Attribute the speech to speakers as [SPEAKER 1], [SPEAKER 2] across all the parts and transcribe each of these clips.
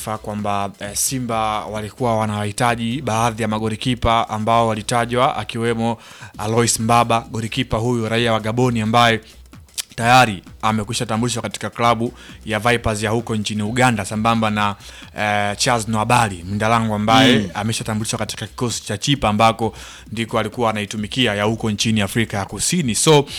[SPEAKER 1] taarifa kwamba eh, Simba walikuwa wanawahitaji baadhi ya magolikipa ambao walitajwa akiwemo Alois Mbaba, golikipa huyu raia wa Gaboni ambaye tayari amekwisha tambulishwa katika klabu ya Vipers ya huko nchini Uganda sambamba na eh, Charles Nwabali Mdalango ambaye
[SPEAKER 2] Mm.
[SPEAKER 1] ameshatambulishwa katika kikosi cha Chipa ambako ndiko alikuwa anaitumikia ya huko nchini Afrika ya Kusini. So uh,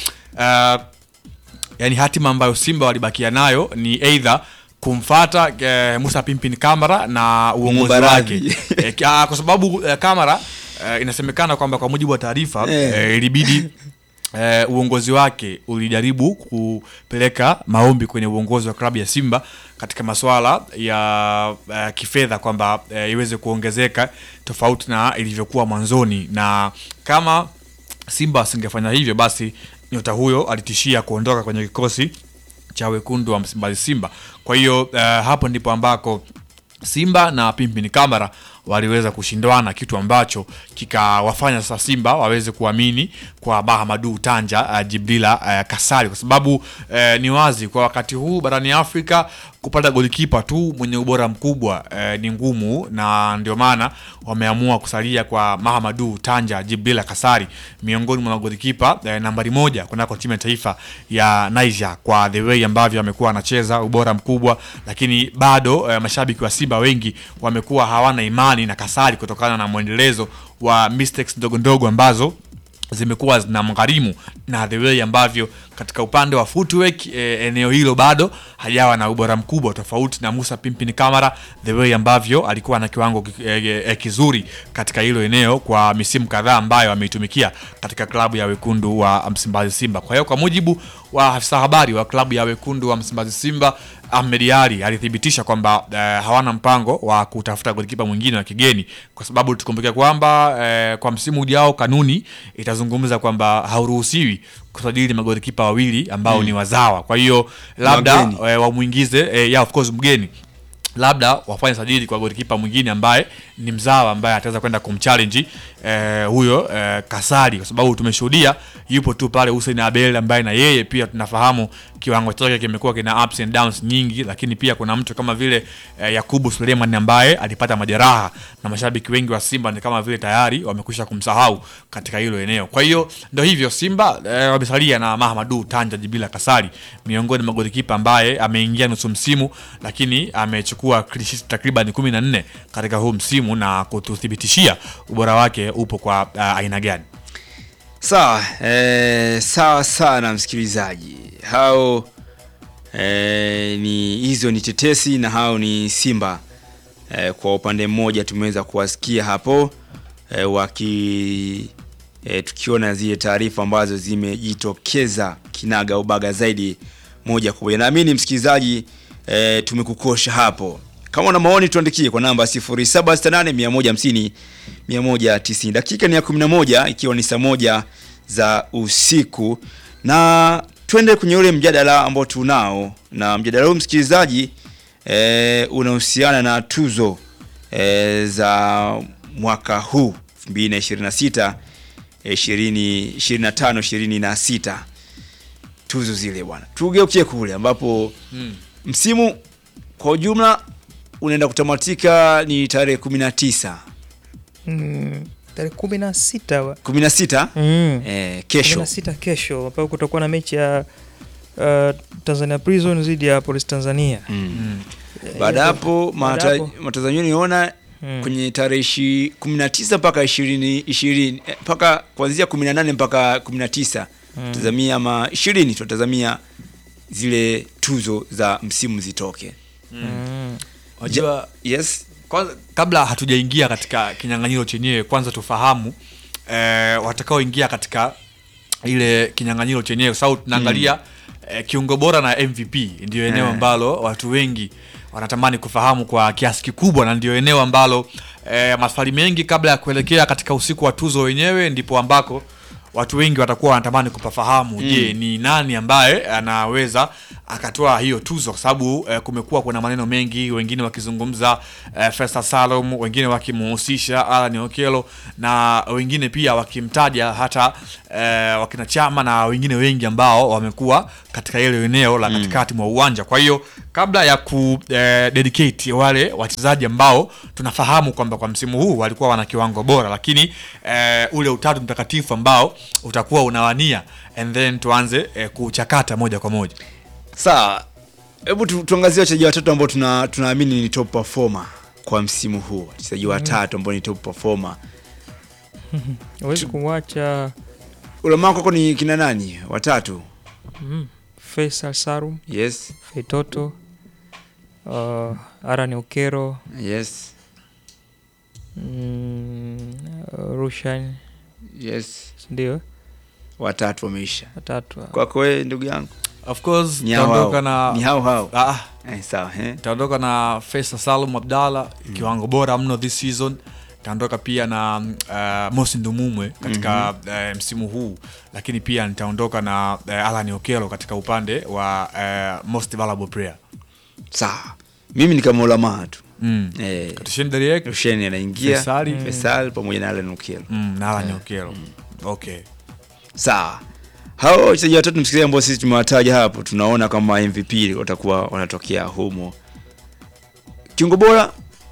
[SPEAKER 1] yani hatima ambayo Simba walibakia nayo ni either kumfata eh, Musa Pimpin Kamara na uongozi
[SPEAKER 2] Mubaradhi.
[SPEAKER 1] wake eh, ki- ah, kwa sababu eh, Kamara eh, inasemekana kwamba kwa mujibu wa taarifa
[SPEAKER 2] Eh.
[SPEAKER 1] eh, ilibidi eh, uongozi wake ulijaribu kupeleka maombi kwenye uongozi wa klabu ya Simba katika masuala ya eh, kifedha kwamba eh, iweze kuongezeka tofauti na ilivyokuwa mwanzoni, na kama Simba asingefanya hivyo, basi nyota huyo alitishia kuondoka kwenye kikosi cha wekundu wa Msimbazi Simba. Kwa hiyo eh, hapo ndipo ambako Simba na Pimpini Kamara waliweza kushindwana, kitu ambacho kikawafanya sasa Simba waweze kuamini kwa Mahamadu Tanja uh, Jibrila uh, Kasari, kwa sababu uh, ni wazi kwa wakati huu barani Afrika kupata golikipa tu mwenye ubora mkubwa uh, ni ngumu, na ndio maana wameamua kusalia kwa Mahamadu Tanja Jibrila Kasari miongoni mwa magolikipa uh, nambari moja kunako timu ya taifa ya Niger kwa the way ambavyo amekuwa anacheza ubora mkubwa, lakini bado uh, mashabiki wa Simba wengi wamekuwa hawana imani na Kasari kutokana na mwendelezo wa mistakes ndogo ndogo ambazo zimekuwa zinamgharimu na the way ambavyo katika upande wa footwork eh, eneo hilo bado hajawa na ubora mkubwa tofauti na Musa Pimpini Kamara the way ambavyo alikuwa na kiwango ki- eh, eh, kizuri katika hilo eneo kwa misimu kadhaa ambayo ameitumikia katika klabu ya wekundu wa Msimbazi Simba. Kwa hiyo kwa mujibu wa afisa habari wa klabu ya wekundu wa Msimbazi Simba Ahmed Ali alithibitisha kwamba eh, hawana mpango wa kutafuta golikipa mwingine wa kigeni, kwa sababu tukumbuke kwamba eh, kwa msimu ujao kanuni itazungumza kwamba hauruhusiwi kusajili magolikipa wawili ambao
[SPEAKER 2] Mm.
[SPEAKER 1] ni wazawa. Kwa hiyo labda
[SPEAKER 2] Wageni.
[SPEAKER 1] eh, wamwingize eh, yeah, of course mgeni labda wafanye sajili kwa golikipa mwingine ambaye ni mzawa ambaye ataweza kwenda kumchallenge eh, huyo eh, Kasari, kwa sababu tumeshuhudia yupo tu pale Hussein Abel ambaye na yeye pia tunafahamu kiwango chake kimekuwa kina ups and downs nyingi, lakini pia kuna mtu kama vile eh, Yakubu Suleiman ambaye alipata majeraha na mashabiki wengi wa Simba ni kama vile tayari wamekwisha kumsahau katika hilo eneo. Kwa hiyo ndio hivyo, Simba eh, wamesalia na Mahamadu Tanja Jibila Kasari miongoni mwa golikipa ambaye ameingia nusu msimu, lakini amechukua clean sheet takriban 14 katika huu msimu na kututhibitishia ubora wake upo kwa uh, aina gani.
[SPEAKER 2] Sawa, eh, sawa sana msikilizaji. Hao eh, ni hizo ni tetesi na hao ni Simba. Eh, kwa upande mmoja tumeweza kuwasikia hapo eh, waki eh, tukiona zile taarifa ambazo zimejitokeza kinaga ubaga zaidi moja kwa moja. Naamini msikilizaji eh, tumekukosha hapo. Kama una maoni tuandikie kwa namba 0768 150 190. Dakika ni ya 11 ikiwa ni saa moja za usiku, na twende kwenye ule mjadala ambao tunao, na mjadala huu msikilizaji e, unahusiana na tuzo e, za mwaka huu 2026 e, 20 25 26 tuzo zile bwana, tugeukie kule ambapo
[SPEAKER 1] Hmm.
[SPEAKER 2] msimu kwa ujumla unaenda kutamatika ni tarehe 19
[SPEAKER 3] Mm, tarehe kumi na sita wa-
[SPEAKER 2] 16
[SPEAKER 3] Mm.
[SPEAKER 2] eh, kesho
[SPEAKER 3] kumi na sita kesho ambapo kutakuwa na mechi ya uh, Tanzania Prison dhidi ya Police Tanzania.
[SPEAKER 2] Mm.
[SPEAKER 3] Eh,
[SPEAKER 2] baada
[SPEAKER 3] hiyo-
[SPEAKER 2] hapo
[SPEAKER 3] baada
[SPEAKER 2] mata-
[SPEAKER 3] hapo-
[SPEAKER 2] matazamio niona
[SPEAKER 3] Mm.
[SPEAKER 2] kwenye tarehe ishi- 19 mpaka 20 20 eh, mpaka kuanzia 18 mpaka 19
[SPEAKER 3] Mm.
[SPEAKER 2] tazamia ama 20 tunatazamia zile tuzo za msimu zitoke.
[SPEAKER 3] Mm.
[SPEAKER 1] Wajua,
[SPEAKER 2] Yes.
[SPEAKER 1] kwanza, kabla hatujaingia katika kinyang'anyiro chenyewe, kwanza tufahamu eh, watakaoingia katika ile kinyang'anyiro chenyewe, kwa sababu tunaangalia eh, kiungo bora na MVP ndio eneo
[SPEAKER 2] Eh.
[SPEAKER 1] ambalo watu wengi wanatamani kufahamu kwa kiasi kikubwa, na ndio eneo ambalo eh, maswali mengi kabla ya kuelekea katika usiku wa tuzo wenyewe, ndipo ambako watu wengi watakuwa wanatamani kupafahamu
[SPEAKER 2] Mm.
[SPEAKER 1] je, ni nani ambaye anaweza akatoa hiyo tuzo, kwa sababu eh, kumekuwa kuna maneno mengi, wengine wakizungumza eh, Festa Salum, wengine wakimuhusisha Alan Okello na wengine pia wakimtaja hata eh, wakina Chama na wengine wengi ambao wamekuwa katika ile eneo la katikati mwa uwanja. Kwa hiyo kabla ya ku eh, dedicate wale wachezaji ambao tunafahamu kwamba kwa msimu huu walikuwa wana kiwango bora, lakini eh, ule utatu mtakatifu ambao utakuwa unawania and then tuanze eh, kuchakata moja kwa moja.
[SPEAKER 2] Sawa, hebu tu, tuangazie wachezaji watatu ambao tuna tunaamini ni top performer kwa msimu huu, wachezaji watatu ambao ni top performer.
[SPEAKER 3] Huwezi kumwacha
[SPEAKER 2] Ulamaa kwako ni kina nani? Watatu?
[SPEAKER 3] mm, Faisal Salum,
[SPEAKER 2] Yes,
[SPEAKER 3] Feitoto, uh, Aran Okero,
[SPEAKER 2] yes,
[SPEAKER 3] mm, Rushan,
[SPEAKER 2] yes.
[SPEAKER 3] ndio
[SPEAKER 2] Watatu wameisha.
[SPEAKER 3] watatu.
[SPEAKER 2] Kwako wewe ndugu yangu
[SPEAKER 1] Of course
[SPEAKER 2] ni hao
[SPEAKER 1] tutaondoka
[SPEAKER 2] hao,
[SPEAKER 1] na
[SPEAKER 2] ni hao hao.
[SPEAKER 1] ah,
[SPEAKER 2] Eh, sawa eh.
[SPEAKER 1] taondoka na Faisal Salum Abdalla kiwango bora mno this season. Taondoka pia na uh, Mosi Ndumumwe katika eh, msimu huu, lakini pia nitaondoka na uh, Alan Okello katika upande wa uh, most valuable player.
[SPEAKER 2] Sawa, mimi ni kama ulamaa tu
[SPEAKER 1] Mm.
[SPEAKER 2] eh,
[SPEAKER 1] Katushen Deriek
[SPEAKER 2] Rusheni anaingia
[SPEAKER 1] Faisali.
[SPEAKER 2] Faisal pamoja na Alan Okello.
[SPEAKER 1] mm, na Alan Okello. Okay.
[SPEAKER 2] Sawa, hao wachezaji watatu msikilizaji, ambao sisi tumewataja hapo, tunaona kama MVP watakuwa wanatokea humo. Kiungo bora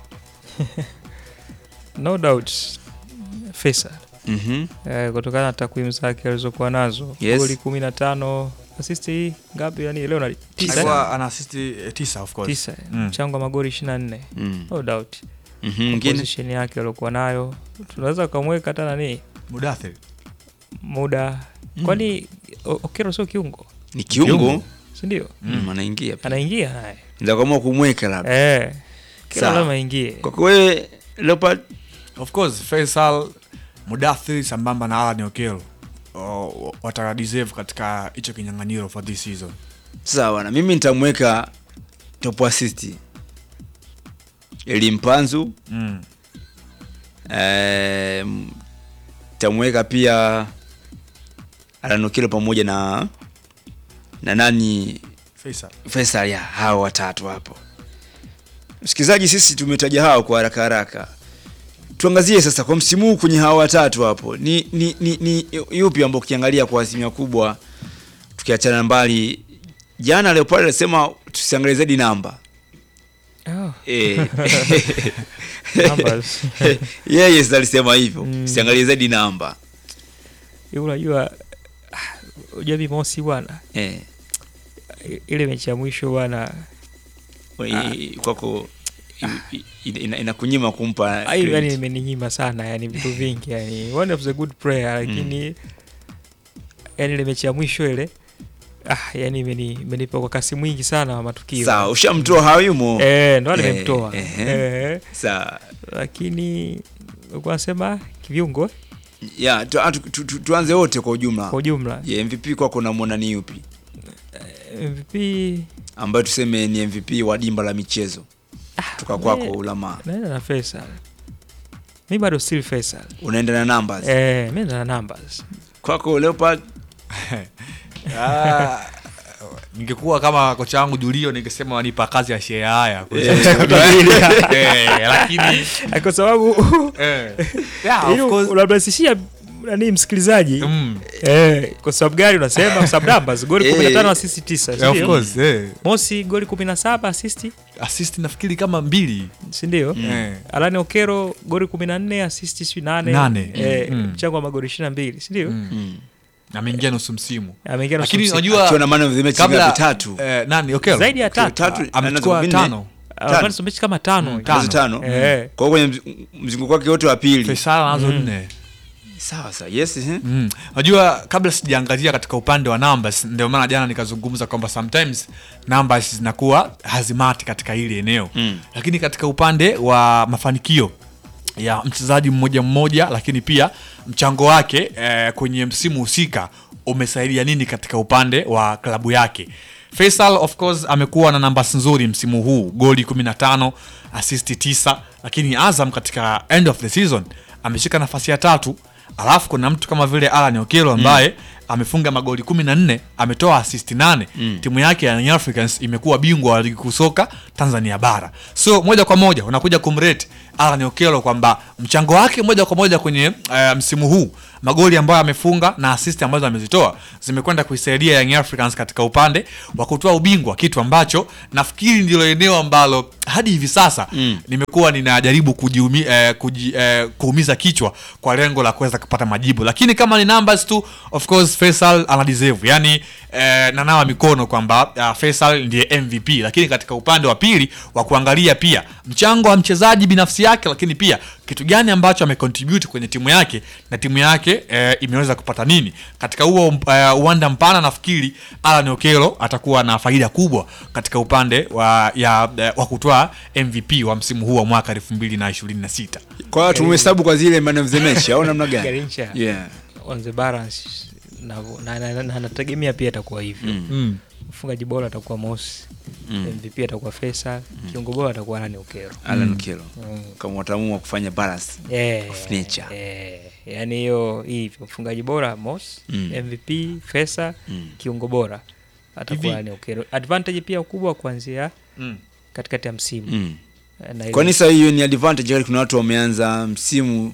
[SPEAKER 3] No doubt Faisal
[SPEAKER 2] mhm,
[SPEAKER 3] eh, kutokana na takwimu zake alizokuwa nazo
[SPEAKER 2] Yes.
[SPEAKER 3] goli kumi na tano asisti ngapi? Yani leo na tisa, eh?
[SPEAKER 1] Alikuwa ana assist eh, tisa of course.
[SPEAKER 3] tisa
[SPEAKER 1] Mm.
[SPEAKER 3] mchango wa magoli ishirini na nne
[SPEAKER 2] mm,
[SPEAKER 3] no doubt
[SPEAKER 2] mhm, mwingine
[SPEAKER 3] position yake aliokuwa nayo tunaweza ukamweka hata nani
[SPEAKER 1] Mudathir.
[SPEAKER 3] muda kwani O- Okero sio kiungo
[SPEAKER 2] ni kiungo
[SPEAKER 1] Kiungo.
[SPEAKER 3] sindio?
[SPEAKER 2] mm, anaingia pia.
[SPEAKER 3] anaingia naye
[SPEAKER 2] Ndio kama kumweka labda.
[SPEAKER 3] eh, kila
[SPEAKER 2] Sawa.
[SPEAKER 3] lazima aingie.
[SPEAKER 2] Kwa kweli Leopard
[SPEAKER 1] Of course Faisal Mudathir sambamba na Alan Okello oh, wata deserve katika hicho kinyang'anyiro for this season.
[SPEAKER 2] sawa, na mimi nitamweka top assist Elimpanzu
[SPEAKER 1] Mm.
[SPEAKER 2] eh, nitamweka pia Alan Okello pamoja na na nani
[SPEAKER 1] Faisal.
[SPEAKER 2] Faisal ya hao watatu hapo. Msikilizaji, sisi tumetaja hao kwa haraka haraka. Tuangazie sasa kwa msimu huu kwenye hao watatu hapo, ni ni, ni, ni yupi ambao ukiangalia kwa asilimia kubwa, tukiachana mbali, jana Leopard alisema tusiangalie zaidi namba
[SPEAKER 3] Oh,
[SPEAKER 2] eh,
[SPEAKER 3] numbers.
[SPEAKER 2] yeye yes, alisema hivyo
[SPEAKER 3] Mm.
[SPEAKER 2] tusiangalie zaidi namba
[SPEAKER 3] Hiyo unajua ah, unajua mimi Mosi bwana
[SPEAKER 2] eh,
[SPEAKER 3] ile mechi ya mwisho bwana
[SPEAKER 2] i- kwako i- i- ina- inakunyima kumpa
[SPEAKER 3] Ah, hiyo yani
[SPEAKER 2] credit.
[SPEAKER 3] imeninyima sana yani vitu vingi yani one of the good player lakini yani ile mechi ya mwisho ile ah yani imeni imenipa kwa kasi mwingi sana wa matukio
[SPEAKER 2] Sawa, ushamtoa hayumo
[SPEAKER 3] eh ndo
[SPEAKER 2] Eh,
[SPEAKER 3] nimemtoa
[SPEAKER 2] eh,
[SPEAKER 3] eh,
[SPEAKER 2] sawa
[SPEAKER 3] lakini ulikuwa nasema kiviungo
[SPEAKER 2] ya tu, tu, tu, tu, tuanze wote kwa ujumla
[SPEAKER 3] kwa ujumla
[SPEAKER 2] yeah, MVP kwako unamwona ni yupi
[SPEAKER 3] MVP
[SPEAKER 2] ambayo tuseme ni MVP wa dimba la michezo toka kwako
[SPEAKER 3] me-
[SPEAKER 2] ulama
[SPEAKER 3] naenda na Faisal mi bado still Faisal
[SPEAKER 2] unaenda na numbers
[SPEAKER 3] eh mi naenda na numbers
[SPEAKER 2] kwako Leopard
[SPEAKER 1] Ah, ningekuwa kama kocha wangu Julio ningesema wanipa kazi ya shea haya Eh, lakini
[SPEAKER 3] kwa sababu
[SPEAKER 1] eh, yeah,
[SPEAKER 3] ili
[SPEAKER 1] of course,
[SPEAKER 3] unamrahisishia nani msikilizaji
[SPEAKER 1] mm,
[SPEAKER 3] Eh, kwa sababu gani unasema kwa sababu numbers goli
[SPEAKER 2] Eh.
[SPEAKER 3] 15 assist 9
[SPEAKER 1] yeah, of
[SPEAKER 3] sindio?
[SPEAKER 1] course, eh.
[SPEAKER 3] Mosi goli 17 assist
[SPEAKER 1] assist nafikiri kama mbili
[SPEAKER 3] si ndio?
[SPEAKER 1] Eh.
[SPEAKER 3] Alani Okero goli 14 assist si 8
[SPEAKER 1] Nane.
[SPEAKER 3] eh,
[SPEAKER 1] Mm.
[SPEAKER 3] mchango wa magoli 22 si ndio?
[SPEAKER 1] Mm.
[SPEAKER 2] mm.
[SPEAKER 1] ameingia nusu msimu
[SPEAKER 3] Ameingia nusu
[SPEAKER 1] lakini
[SPEAKER 3] msimu.
[SPEAKER 1] unajua
[SPEAKER 2] akiwa na man of the match
[SPEAKER 1] kabla
[SPEAKER 2] ngapi tatu
[SPEAKER 1] eh, nani Okello?
[SPEAKER 3] zaidi ya tatu
[SPEAKER 2] tatu
[SPEAKER 1] amechukua
[SPEAKER 2] anazo
[SPEAKER 1] tano
[SPEAKER 3] Alani mechi kama tano
[SPEAKER 1] Mm,
[SPEAKER 3] hivi.
[SPEAKER 1] tano.
[SPEAKER 2] Nazo tano
[SPEAKER 3] Eh.
[SPEAKER 2] kwa hiyo kwenye mz- mzunguko wake wote wa pili
[SPEAKER 1] Faisal anazo nne
[SPEAKER 2] sawa sawa yes eh?
[SPEAKER 1] Mm. Unajua kabla sijaangazia katika upande wa numbers, ndio maana jana nikazungumza kwamba sometimes numbers zinakuwa hazimati katika hili eneo
[SPEAKER 2] Mm.
[SPEAKER 1] lakini katika upande wa mafanikio ya mchezaji mmoja mmoja, lakini pia mchango wake eh, kwenye msimu husika umesaidia nini katika upande wa klabu yake. Faisal of course amekuwa na numbers nzuri msimu huu, goli 15, assist 9, lakini Azam katika end of the season ameshika nafasi ya tatu alafu kuna mtu kama vile Alan Okello ambaye amefunga magoli 14 ametoa assist 8 timu yake ya Young Africans imekuwa bingwa wa ligi kuu soka Tanzania bara so moja kwa moja unakuja kumrate Alan Okello kwamba mchango wake moja kwa moja kwenye uh, msimu huu magoli ambayo amefunga na assist ambazo amezitoa zimekwenda kuisaidia Young Africans katika upande wa kutoa ubingwa, kitu ambacho nafikiri ndilo eneo ambalo hadi hivi sasa
[SPEAKER 2] Mm.
[SPEAKER 1] nimekuwa ninajaribu kujiumi, eh, kuji, eh, kuumiza kichwa kwa lengo la kuweza kupata majibu, lakini kama ni numbers tu, of course Faisal ana deserve, yani eh, nanawa mikono kwamba uh, Faisal ndiye MVP, lakini katika upande wa pili wa kuangalia pia mchango wa mchezaji binafsi yake, lakini pia kitu gani ambacho amecontribute kwenye timu yake na timu yake eh, imeweza kupata nini katika huo uh, uwanda mpana. Nafikiri Alan Okello atakuwa na faida kubwa katika upande wa, ya, eh, wa kutoa MVP wa msimu huu wa mwaka 2026.
[SPEAKER 2] Kwa hiyo tumhesabu kwa zile man of the match au namna gani?
[SPEAKER 3] Garincha
[SPEAKER 2] Yeah.
[SPEAKER 3] on the balance na na- na- na- nategemea pia atakuwa hivyo
[SPEAKER 2] Mm.
[SPEAKER 1] Mm.
[SPEAKER 3] mfungaji bora atakuwa Mosi
[SPEAKER 2] Mm.
[SPEAKER 3] MVP atakuwa Faisal kiungo bora atakuwa Rani Okero
[SPEAKER 2] Alan Okello.
[SPEAKER 3] Mm.
[SPEAKER 2] Kama wataamua kufanya balance.
[SPEAKER 3] Eh,
[SPEAKER 2] Of nature.
[SPEAKER 3] eh, yani hiyo hivyo mfungaji bora Mosi
[SPEAKER 2] Mm.
[SPEAKER 3] MVP Faisal
[SPEAKER 2] Mm.
[SPEAKER 3] kiungo bora
[SPEAKER 1] Hivi-
[SPEAKER 3] atakuwa Rani Okero advantage pia kubwa kuanzia
[SPEAKER 1] Mm.
[SPEAKER 3] katikati ya msimu
[SPEAKER 2] Mm.
[SPEAKER 3] Na ile-
[SPEAKER 2] Kwani sasa hiyo ni advantage wakati kuna watu wameanza msimu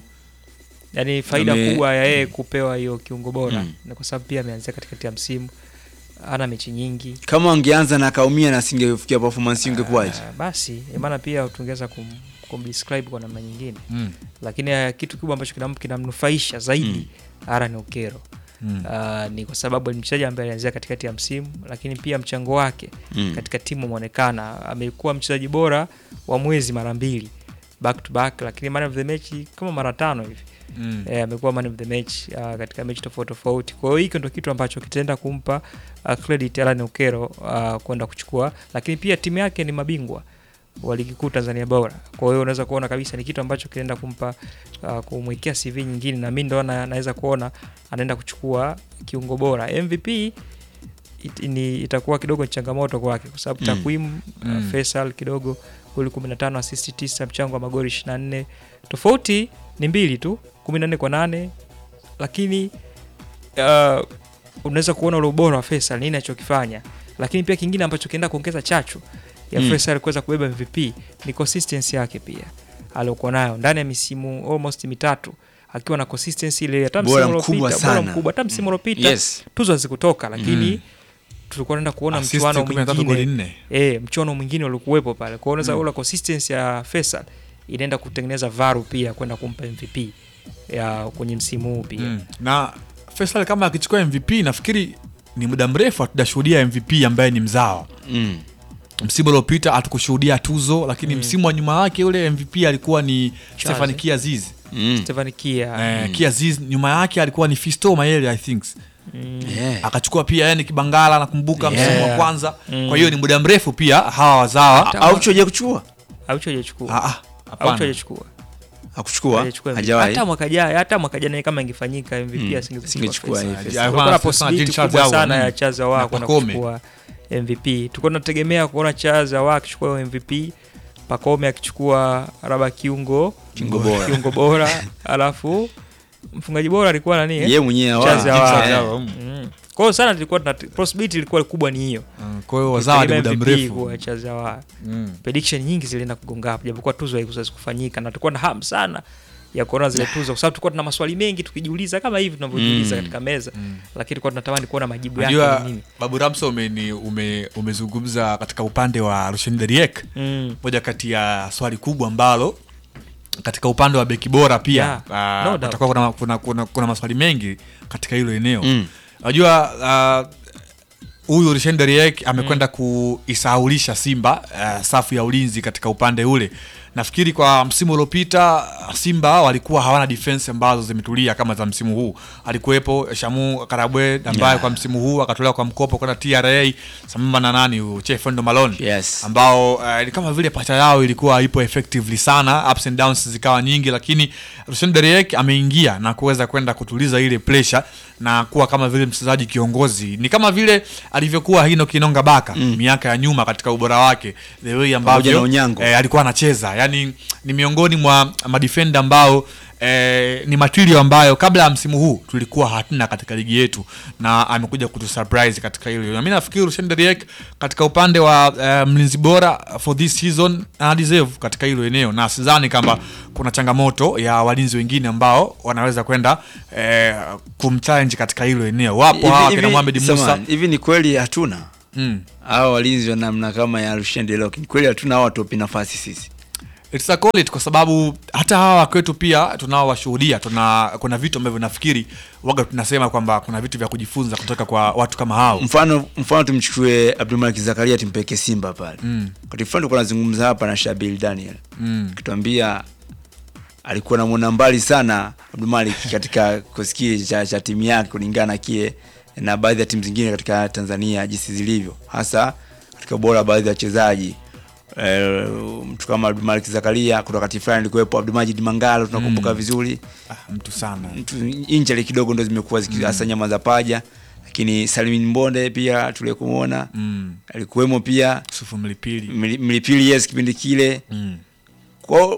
[SPEAKER 3] yani faida
[SPEAKER 2] Ame-
[SPEAKER 3] kubwa ya yeye kupewa hiyo kiungo bora
[SPEAKER 2] Mm.
[SPEAKER 3] ni kwa sababu pia ameanzia katikati ya msimu ana mechi nyingi
[SPEAKER 2] kama angeanza na akaumia na asingefikia performance ingekuwaje?
[SPEAKER 3] Ah, basi maana pia tungeweza kum, kumdescribe kwa namna nyingine
[SPEAKER 1] Mm.
[SPEAKER 3] lakini ah, kitu kikubwa ambacho kinam- kinamnufaisha zaidi Aaron Okero
[SPEAKER 1] Mm.
[SPEAKER 3] Ah, ni kwa sababu ni mchezaji ambaye alianzia katikati ya msimu lakini pia mchango wake
[SPEAKER 2] Mm.
[SPEAKER 3] katika timu umeonekana amekuwa mchezaji bora wa mwezi mara mbili back to back lakini man of the match kama mara tano hivi
[SPEAKER 1] Mm.
[SPEAKER 3] eh, amekuwa man of the match uh, katika mechi tofauti tofauti. Kwa hiyo hiko ndo kitu ambacho kitaenda kumpa uh, credit Alan Okero uh, kwenda kuchukua, lakini pia timu yake ni mabingwa wa ligi kuu Tanzania bara. Kwa hiyo unaweza kuona kabisa ni kitu ambacho kinaenda kumpa uh, kumwekea CV nyingine, na mimi ndo na- naweza kuona anaenda kuchukua kiungo bora MVP. It, ni, itakuwa kidogo ni changamoto kwake kwa sababu
[SPEAKER 2] Mm.
[SPEAKER 3] takwimu
[SPEAKER 1] Mm.
[SPEAKER 3] uh, Faisal kidogo goli 15 assist 9 mchango wa magoli 24 tofauti ni mbili tu 14 kwa nane lakini uh, unaweza kuona ule ubora wa Faisal nini anachokifanya lakini pia kingine ambacho kienda kuongeza chachu ya
[SPEAKER 2] Mm.
[SPEAKER 3] Faisal kuweza kubeba MVP ni consistency yake pia aliokuwa nayo ndani ya misimu almost mitatu akiwa na consistency ile hata
[SPEAKER 2] Bora
[SPEAKER 3] msimu
[SPEAKER 2] mkubwa
[SPEAKER 3] uliopita bora
[SPEAKER 2] sana.
[SPEAKER 3] mkubwa hata msimu uliopita
[SPEAKER 2] Yes.
[SPEAKER 3] tuzo hazikutoka lakini
[SPEAKER 1] Mm.
[SPEAKER 3] tulikuwa tunaenda kuona
[SPEAKER 1] Assist
[SPEAKER 3] mchuano
[SPEAKER 1] 13 goli
[SPEAKER 3] mwingine
[SPEAKER 1] nne.
[SPEAKER 3] eh, mchuano mwingine ulikuwepo pale. Kwa hiyo unaweza
[SPEAKER 1] Mm.
[SPEAKER 3] kuona consistency ya Faisal inaenda kutengeneza varu pia kwenda kumpa MVP ya kwenye msimu huu pia.
[SPEAKER 1] Mm. na Faisal kama akichukua MVP nafikiri ni muda mrefu hatujashuhudia MVP ambaye ni mzawa.
[SPEAKER 2] Mm.
[SPEAKER 1] Msimu uliopita hatukushuhudia tuzo, lakini
[SPEAKER 3] Mm.
[SPEAKER 1] msimu wa nyuma yake ule MVP alikuwa ni Stefan Kiaziz.
[SPEAKER 2] Mm.
[SPEAKER 3] Stefan Kia.
[SPEAKER 1] Eh, Kiaziz nyuma yake alikuwa ni Fisto Mayele I think.
[SPEAKER 3] Mm.
[SPEAKER 2] Yeah.
[SPEAKER 1] Akachukua pia yani Kibangala nakumbuka msimu wa
[SPEAKER 3] Yeah.
[SPEAKER 1] kwanza.
[SPEAKER 3] Mm.
[SPEAKER 1] Kwa hiyo ni muda mrefu pia hawa wazawa.
[SPEAKER 2] Au choje kuchukua?
[SPEAKER 3] Aucho hajachukua.
[SPEAKER 1] Ah, ah,
[SPEAKER 3] Aucho
[SPEAKER 1] hapana.
[SPEAKER 3] hajachukua.
[SPEAKER 2] Hakuchukua?
[SPEAKER 3] Hajachukua MVP.
[SPEAKER 2] Hajawahi.
[SPEAKER 3] Hata mwaka jana hata mwaka jana kama ingefanyika MVP
[SPEAKER 2] Mm.
[SPEAKER 3] asingechukua.
[SPEAKER 2] Asingechukua
[SPEAKER 3] Faisal.
[SPEAKER 2] hivi.
[SPEAKER 1] Alikuwa
[SPEAKER 3] Kulikuwa na
[SPEAKER 1] anasema
[SPEAKER 3] possibility
[SPEAKER 1] Jean Charles
[SPEAKER 3] kubwa
[SPEAKER 1] Ahoua,
[SPEAKER 3] sana
[SPEAKER 1] mm.
[SPEAKER 3] ya Chaza
[SPEAKER 1] Na
[SPEAKER 3] wa kwenda
[SPEAKER 1] Pacome.
[SPEAKER 3] kuchukua MVP. Tulikuwa tunategemea kuona Chaza wa akichukua MVP, Pacome akichukua raba kiungo
[SPEAKER 2] Kiungo bora.
[SPEAKER 3] kiungo bora alafu mfungaji bora alikuwa nani eh?
[SPEAKER 2] Yeye mwenyewe
[SPEAKER 3] Chaza
[SPEAKER 2] wa.
[SPEAKER 3] wa.
[SPEAKER 1] Chaza
[SPEAKER 2] Eh.
[SPEAKER 1] wa, mm.
[SPEAKER 3] Mm. Kwa hiyo sana tulikuwa tuna possibility ilikuwa kubwa ni hiyo.
[SPEAKER 1] Mm, Kwa hiyo wazawa ni muda
[SPEAKER 3] Tegemea MVP
[SPEAKER 1] mrefu.
[SPEAKER 3] kwa Chaza wa.
[SPEAKER 1] Mm.
[SPEAKER 3] Prediction nyingi zilienda kugonga hapo japokuwa tuzo haikuweza kufanyika na tulikuwa na hamu sana ya kuona zile tuzo kwa sababu tulikuwa tuna maswali mengi tukijiuliza kama hivi tunavyojiuliza
[SPEAKER 2] Mm.
[SPEAKER 3] katika meza
[SPEAKER 1] Mm.
[SPEAKER 3] lakini tulikuwa tunatamani kuona majibu yake
[SPEAKER 1] Unajua
[SPEAKER 3] ni nini.
[SPEAKER 1] Babu Ramso umeni- ume, umezungumza katika upande wa Rushen Deriek,
[SPEAKER 3] Mm.
[SPEAKER 1] moja kati ya swali kubwa ambalo katika upande wa beki bora pia
[SPEAKER 3] Yeah,
[SPEAKER 1] ah,
[SPEAKER 3] no doubt.
[SPEAKER 1] kutakuwa kuna, kuna, kuna, kuna maswali mengi katika hilo eneo
[SPEAKER 2] Mm.
[SPEAKER 1] unajua ah, huyu Rushen Deriek amekwenda kuisahaulisha Simba ah, safu ya ulinzi katika upande ule. Nafikiri kwa msimu uliopita Simba walikuwa hawana defense ambazo zimetulia kama za msimu huu. Alikuwepo Shamu Karabwe ambaye
[SPEAKER 2] Yeah.
[SPEAKER 1] kwa msimu huu akatolewa kwa mkopo kwenda TRA sambamba na nani huyu Chefendo Malone
[SPEAKER 2] Yes.
[SPEAKER 1] ambao uh, ni kama vile pacha yao ilikuwa ipo effectively sana, ups and downs zikawa nyingi, lakini Rushen Deriek ameingia na kuweza kwenda kutuliza ile pressure na kuwa kama vile mchezaji kiongozi, ni kama vile alivyokuwa Hino Kinonga Baka
[SPEAKER 2] Mm.
[SPEAKER 1] miaka ya nyuma katika ubora wake, the way
[SPEAKER 2] Pamoja
[SPEAKER 1] ambavyo
[SPEAKER 2] na Onyango.
[SPEAKER 1] eh, alikuwa anacheza, yani ni miongoni mwa madefenda ambao eh, ni material ambayo kabla ya msimu huu tulikuwa hatuna katika ligi yetu na amekuja kutu surprise katika hilo na mimi nafikiri Rushen Deriek katika upande wa eh, mlinzi bora for this season ana deserve katika hilo eneo na sidhani kama kuna changamoto ya walinzi wengine ambao wanaweza kwenda eh, kumchallenge katika hilo eneo wapo
[SPEAKER 2] Hivi-
[SPEAKER 1] hawa
[SPEAKER 2] hivi-
[SPEAKER 1] kina Mohamed Musa
[SPEAKER 2] samahani, hivi ni kweli hatuna
[SPEAKER 1] mm.
[SPEAKER 2] hao walinzi wa namna kama ya Rushen Delok ni kweli hatuna hao watopi nafasi sisi
[SPEAKER 1] It's a call it kwa sababu hata hawa kwetu pia tunaowashuhudia tuna kuna vitu ambavyo nafikiri waga tunasema kwamba kuna vitu vya kujifunza kutoka kwa watu kama hao
[SPEAKER 2] mfano mfano tumchukue Abdulmalik Zakaria tumpeke Simba pale
[SPEAKER 1] Mm.
[SPEAKER 2] wakati fulani tulikuwa nazungumza hapa na Shabil Daniel
[SPEAKER 1] mm.
[SPEAKER 2] akituambia alikuwa namwona mbali sana Abdulmalik katika kikosi kile cha, cha timu yake kulingana na kile na baadhi ya timu zingine katika Tanzania jinsi zilivyo hasa katika ubora wa baadhi ya wachezaji Eh, mtu kama Abdulmalik Zakaria kutoka wakati fulani alikuwepo Abdulmajid Mangalo tunakumbuka
[SPEAKER 1] Mm.
[SPEAKER 2] vizuri
[SPEAKER 1] ah, mtu sana
[SPEAKER 2] mtu injali kidogo ndo zimekuwa zikihasa nyama za paja lakini Salimin Mbonde pia tulikumwona
[SPEAKER 1] mm.
[SPEAKER 2] alikuwemo pia
[SPEAKER 1] Sufu Mlipili
[SPEAKER 2] Mli- Mlipili yes kipindi kile
[SPEAKER 1] mm.
[SPEAKER 2] kwao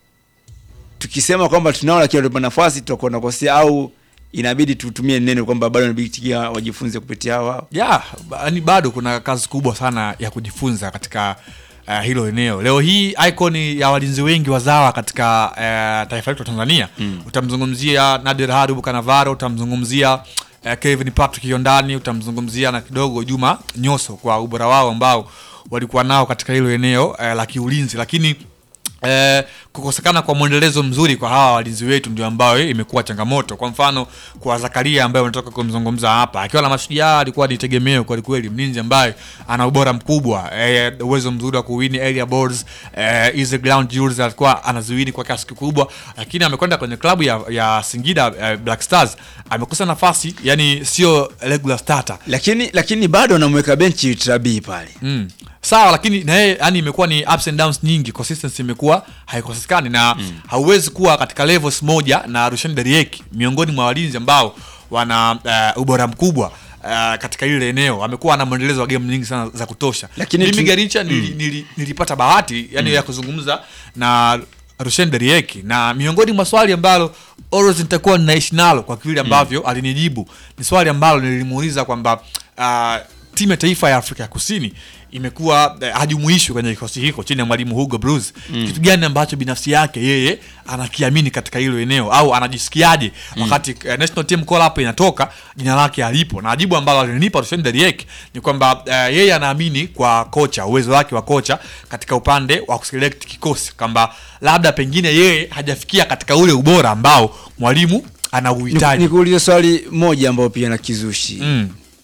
[SPEAKER 2] tukisema kwamba tunao lakini watupa nafasi tutakuwa nakosea au inabidi tutumie neno kwamba bado inabidi tikia wajifunze kupitia hao hao
[SPEAKER 1] ya yani bado kuna kazi kubwa sana ya kujifunza katika uh, hilo eneo leo hii icon ya walinzi wengi wazawa katika uh, taifa letu la tanzania mm. utamzungumzia nadir harubu kanavaro utamzungumzia uh, kevin patrick yondani utamzungumzia na kidogo juma nyoso kwa ubora wao ambao walikuwa nao katika hilo eneo uh, la kiulinzi lakini Eh, kukosekana kwa mwendelezo mzuri kwa hawa walinzi wetu ndio ambayo imekuwa changamoto kwa mfano kwa zakaria ambaye unatoka kumzungumza hapa akiwa na mashujaa alikuwa ni tegemeo kweli kweli mlinzi ambaye ana ubora mkubwa eh, uwezo mzuri wa kuwini area balls eh, easy ground duels alikuwa anaziwini kwa kiasi kikubwa lakini amekwenda kwenye klabu ya, ya singida eh, black stars amekosa nafasi yani sio regular starter
[SPEAKER 2] lakini lakini bado anamweka benchi Trabi pale
[SPEAKER 1] Mm. Sawa, lakini na yeye yani imekuwa ni ups and downs nyingi, consistency imekuwa haikosekani na mm. hauwezi kuwa katika levels moja na Rushan Deriek miongoni mwa walinzi ambao wana uh, ubora mkubwa uh, katika ile eneo amekuwa na mwendelezo wa game nyingi sana za kutosha.
[SPEAKER 2] Lakini
[SPEAKER 1] mimi
[SPEAKER 2] tu-
[SPEAKER 1] Garincha nili, nili, nilipata bahati yani ya kuzungumza na Rushen Deriek na miongoni mwa swali ambalo always nitakuwa ninaishi nalo kwa vile ambavyo alinijibu ni swali ambalo nilimuuliza kwamba uh, timu ya taifa ya Afrika ya Kusini imekuwa eh, hajumuishwi kwenye kikosi hiko chini ya mwalimu Hugo Broos. Kitu gani ambacho binafsi yake yeye anakiamini katika hilo eneo au anajisikiaje wakati eh, national team call up inatoka jina lake alipo, na jibu ambalo alinipa Rushen Deriek ni kwamba eh, yeye anaamini kwa kocha, uwezo wake wa kocha katika upande wa kuselect kikosi, kwamba labda pengine yeye hajafikia katika ule ubora ambao mwalimu anauhitaji.
[SPEAKER 2] nikuulize swali moja ambayo pia na kizushi
[SPEAKER 1] Mm.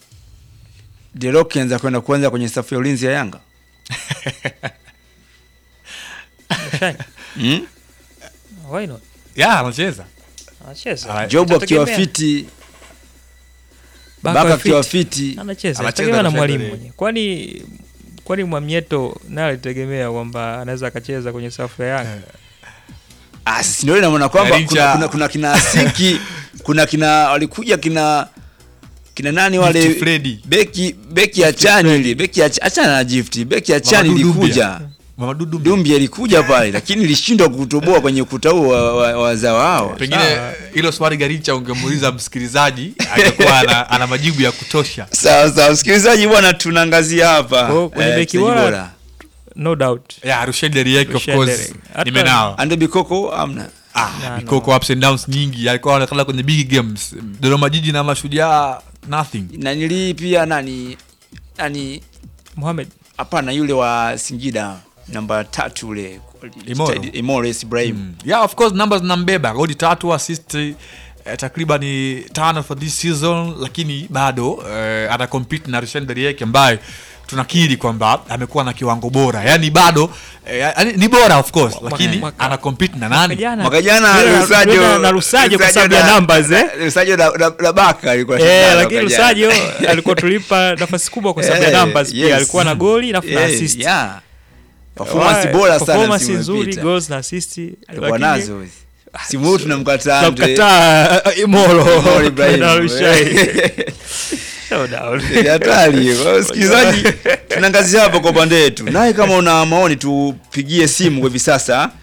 [SPEAKER 2] Delok anza kwenda kuanza kwenye safu ya ulinzi ya Yanga
[SPEAKER 3] Shine.
[SPEAKER 2] mm?
[SPEAKER 3] Why not?
[SPEAKER 1] Yeah, anacheza.
[SPEAKER 3] Anacheza.
[SPEAKER 1] Ah,
[SPEAKER 2] Job akiwa
[SPEAKER 3] Itategemea.
[SPEAKER 2] fiti
[SPEAKER 3] Baka
[SPEAKER 2] Baka akiwa
[SPEAKER 3] fit.
[SPEAKER 2] fiti
[SPEAKER 3] anacheza
[SPEAKER 1] Anacheza
[SPEAKER 3] tegemea na
[SPEAKER 1] Rushen
[SPEAKER 3] mwalimu
[SPEAKER 1] Deriek.
[SPEAKER 3] mwenyewe kwani kwani mwamnyeto naye alitegemea kwamba anaweza akacheza kwenye safu ya Yanga
[SPEAKER 2] Ah, sisi ndio naona kwamba
[SPEAKER 1] Garincha.
[SPEAKER 2] kuna, kuna, kuna kina Asiki kuna kina walikuja kina kina nani wale
[SPEAKER 1] Gift Freddy.
[SPEAKER 2] beki beki ya chani ile beki ya Ch- achana na gift beki ya chani
[SPEAKER 1] Mamadou
[SPEAKER 2] ilikuja
[SPEAKER 1] Doumbia. Mamadou Doumbia.
[SPEAKER 2] Dumbi alikuja pale lakini ilishindwa kutoboa kwenye ukuta huo wa, wa, wa zao hao
[SPEAKER 1] pengine
[SPEAKER 3] Sawa.
[SPEAKER 1] hilo swali Garicha ungemuuliza msikilizaji angekuwa ana, ana majibu ya kutosha.
[SPEAKER 2] sawa sawa msikilizaji bwana tunaangazia hapa
[SPEAKER 3] Kwa- kwenye
[SPEAKER 2] eh,
[SPEAKER 3] beki
[SPEAKER 2] mchezaji
[SPEAKER 3] bora, no doubt
[SPEAKER 1] Yeah, Rushen Deriek of
[SPEAKER 3] Rushen
[SPEAKER 1] course
[SPEAKER 3] Deriek. Hata-
[SPEAKER 1] nimenawa.
[SPEAKER 2] Ande Bikoko amna
[SPEAKER 1] Ah,
[SPEAKER 3] No,
[SPEAKER 1] Bikoko ups and downs nyingi alikuwa anaonekana kwenye big games. Dodoma Jiji na Mashujaa nothing.
[SPEAKER 2] nanili pia nani nani
[SPEAKER 3] Mohamed
[SPEAKER 2] hapana yule wa Singida namba tatu ule
[SPEAKER 1] Imoro.
[SPEAKER 2] Imoro yes, Ibrahim
[SPEAKER 1] Mm. Yeah, of course numbers nambeba goli tatu assist eh, takriban tano for this season, lakini bado eh, ana compete na Rushen Deriek ambaye tunakiri kwamba amekuwa na kiwango bora, yani bado eh, yani, ni bora of course, lakini
[SPEAKER 3] mwaka-
[SPEAKER 1] ana compete na nani?
[SPEAKER 3] jana
[SPEAKER 2] mwaka jana
[SPEAKER 3] tulienda-
[SPEAKER 2] Lusajo
[SPEAKER 3] tulienda na Lusajo kwa sababu ya
[SPEAKER 2] na-
[SPEAKER 3] numbers eh
[SPEAKER 2] Lusajo na, na, na Baka alikuwa
[SPEAKER 3] Eh,
[SPEAKER 2] shindano
[SPEAKER 3] lakini
[SPEAKER 2] mwaka jana.
[SPEAKER 3] Lusajo alikuwa tulipa nafasi kubwa kwa sababu
[SPEAKER 2] Eh,
[SPEAKER 3] ya numbers
[SPEAKER 2] yes.
[SPEAKER 3] pia alikuwa na goli na na
[SPEAKER 2] Eh,
[SPEAKER 3] assist
[SPEAKER 2] yeah. performance
[SPEAKER 3] Wa-
[SPEAKER 2] bora sana
[SPEAKER 3] performance
[SPEAKER 2] msimu
[SPEAKER 3] nzuri
[SPEAKER 2] uliopita.
[SPEAKER 3] goals na assist
[SPEAKER 2] alikuwa
[SPEAKER 3] lakini-
[SPEAKER 2] nazo simu huu tunamkataa Andre-
[SPEAKER 3] tunamkataa uh, Imoro
[SPEAKER 2] Imoro Ibrahim.
[SPEAKER 3] na Lushai. No doubt.
[SPEAKER 2] Ni hatari Kwa hiyo msikilizaji tunaangazia hapo kwa upande wetu naye kama una maoni tupigie simu kwa hivi sasa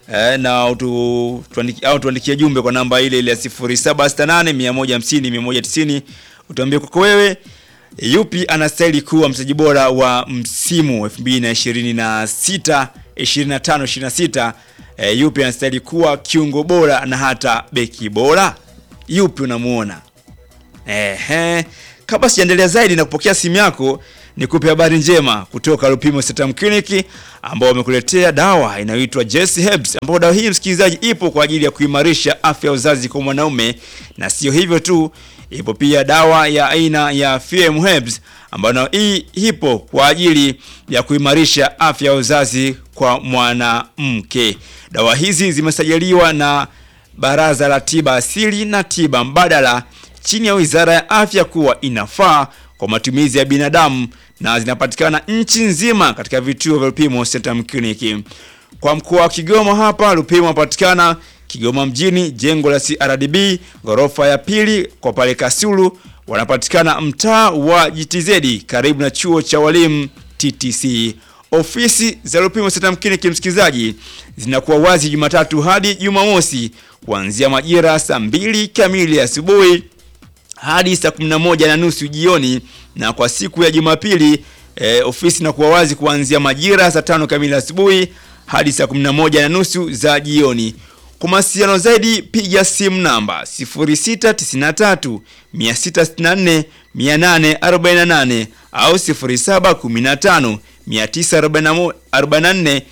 [SPEAKER 2] eh, na utu, tuandiki, au tuandikie jumbe kwa namba ile ile ya 0768 150 190 utuambie kwako wewe yupi anastahili kuwa mchezaji bora wa msimu 2026 25 26 eh, yupi anastahili kuwa kiungo bora na hata beki bora yupi unamuona Ehe, kabla sijaendelea zaidi na kupokea simu yako, nikupe habari njema kutoka Lupimo Setam Clinic ambao wamekuletea dawa inayoitwa Jesse Herbs, ambapo dawa hii msikilizaji, ipo kwa ajili ya kuimarisha afya ya uzazi kwa mwanaume, na sio hivyo tu, ipo pia dawa ya aina ya FM Herbs ambayo nayo hii ipo kwa ajili ya kuimarisha afya ya uzazi kwa mwanamke. Dawa hizi zimesajiliwa na Baraza la Tiba Asili na Tiba Mbadala chini ya Wizara ya Afya kuwa inafaa kwa matumizi ya binadamu na zinapatikana nchi nzima katika vituo vya Lupimo Centrum Clinic. Kwa mkoa wa Kigoma hapa Lupimo unapatikana Kigoma mjini, jengo la CRDB ghorofa ya pili. Kwa pale Kasulu wanapatikana mtaa wa GTZ karibu na chuo cha walimu TTC. Ofisi za Lupimo Centrum Clinic msikilizaji, zinakuwa wazi Jumatatu hadi Jumamosi kuanzia majira saa mbili kamili asubuhi hadi saa 11 na nusu jioni, na kwa siku ya Jumapili eh, ofisi inakuwa wazi kuanzia majira saa tano kamili asubuhi hadi saa 11 na nusu za jioni. Kwa mawasiliano zaidi piga simu namba 0693 664 848 au 0715 944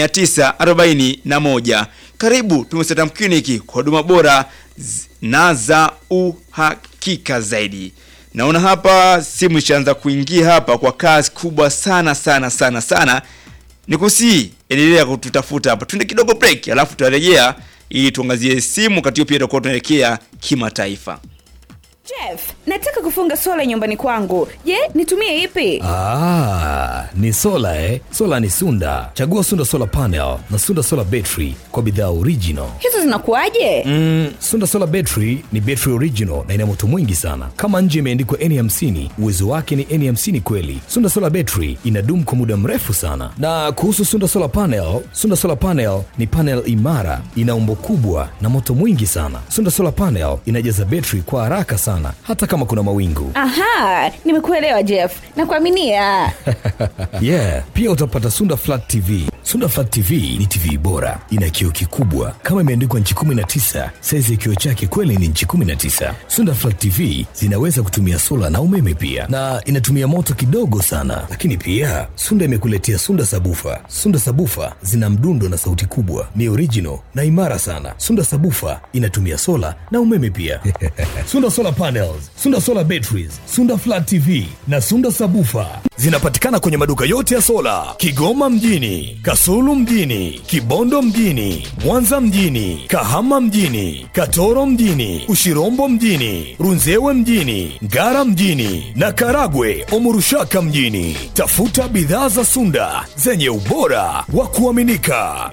[SPEAKER 2] 941. Karibu Tumesetam Clinic kwa huduma bora z- na za uhakika zaidi. Naona hapa simu ishaanza kuingia hapa kwa kasi kubwa sana sana sana sana. Nikusii endelea kututafuta hapa, tuende kidogo break, alafu tutarejea ili tuangazie simu kati hiyo pia tutakuwa tunaelekea kimataifa.
[SPEAKER 4] Jeff, nataka kufunga sola nyumbani kwangu. Je, nitumie ipi?
[SPEAKER 5] Ah, ni sola eh? Sola ni Sunda. Chagua Sunda Solar Panel na Sunda Solar Battery kwa bidhaa original.
[SPEAKER 4] Hizo zinakuwaje?
[SPEAKER 5] Mm, Sunda Solar Battery ni battery original na ina moto mwingi sana. Kama nje imeandikwa N50, uwezo wake ni N50 kweli. Sunda Solar Battery inadumu kwa muda mrefu sana. Na kuhusu Sunda Solar Panel, Sunda Solar Panel ni panel imara, ina umbo kubwa na moto mwingi sana. Sunda Solar Panel inajaza battery kwa haraka sana hata kama kuna mawingu.
[SPEAKER 4] Aha, nimekuelewa Jeff. Nakuaminia.
[SPEAKER 5] yeah pia utapata sunda flat tv sunda flat tv ni tv bora ina kioo kikubwa kama imeandikwa nchi 19 saizi ya kioo chake kweli ni nchi 19 sunda flat tv zinaweza kutumia sola na umeme pia na inatumia moto kidogo sana lakini pia sunda imekuletea sunda sabufa sunda sabufa zina mdundo na sauti kubwa ni original na imara sana sunda sabufa inatumia sola na umeme pia sunda solar panels sunda solar batteries sunda flat tv na sunda sabufa zinapatikana kwenye maduka yote ya sola kigoma mjini kasulu mjini kibondo mjini mwanza mjini kahama mjini katoro mjini ushirombo mjini runzewe mjini ngara mjini na karagwe omurushaka mjini tafuta bidhaa za sunda zenye ubora wa kuaminika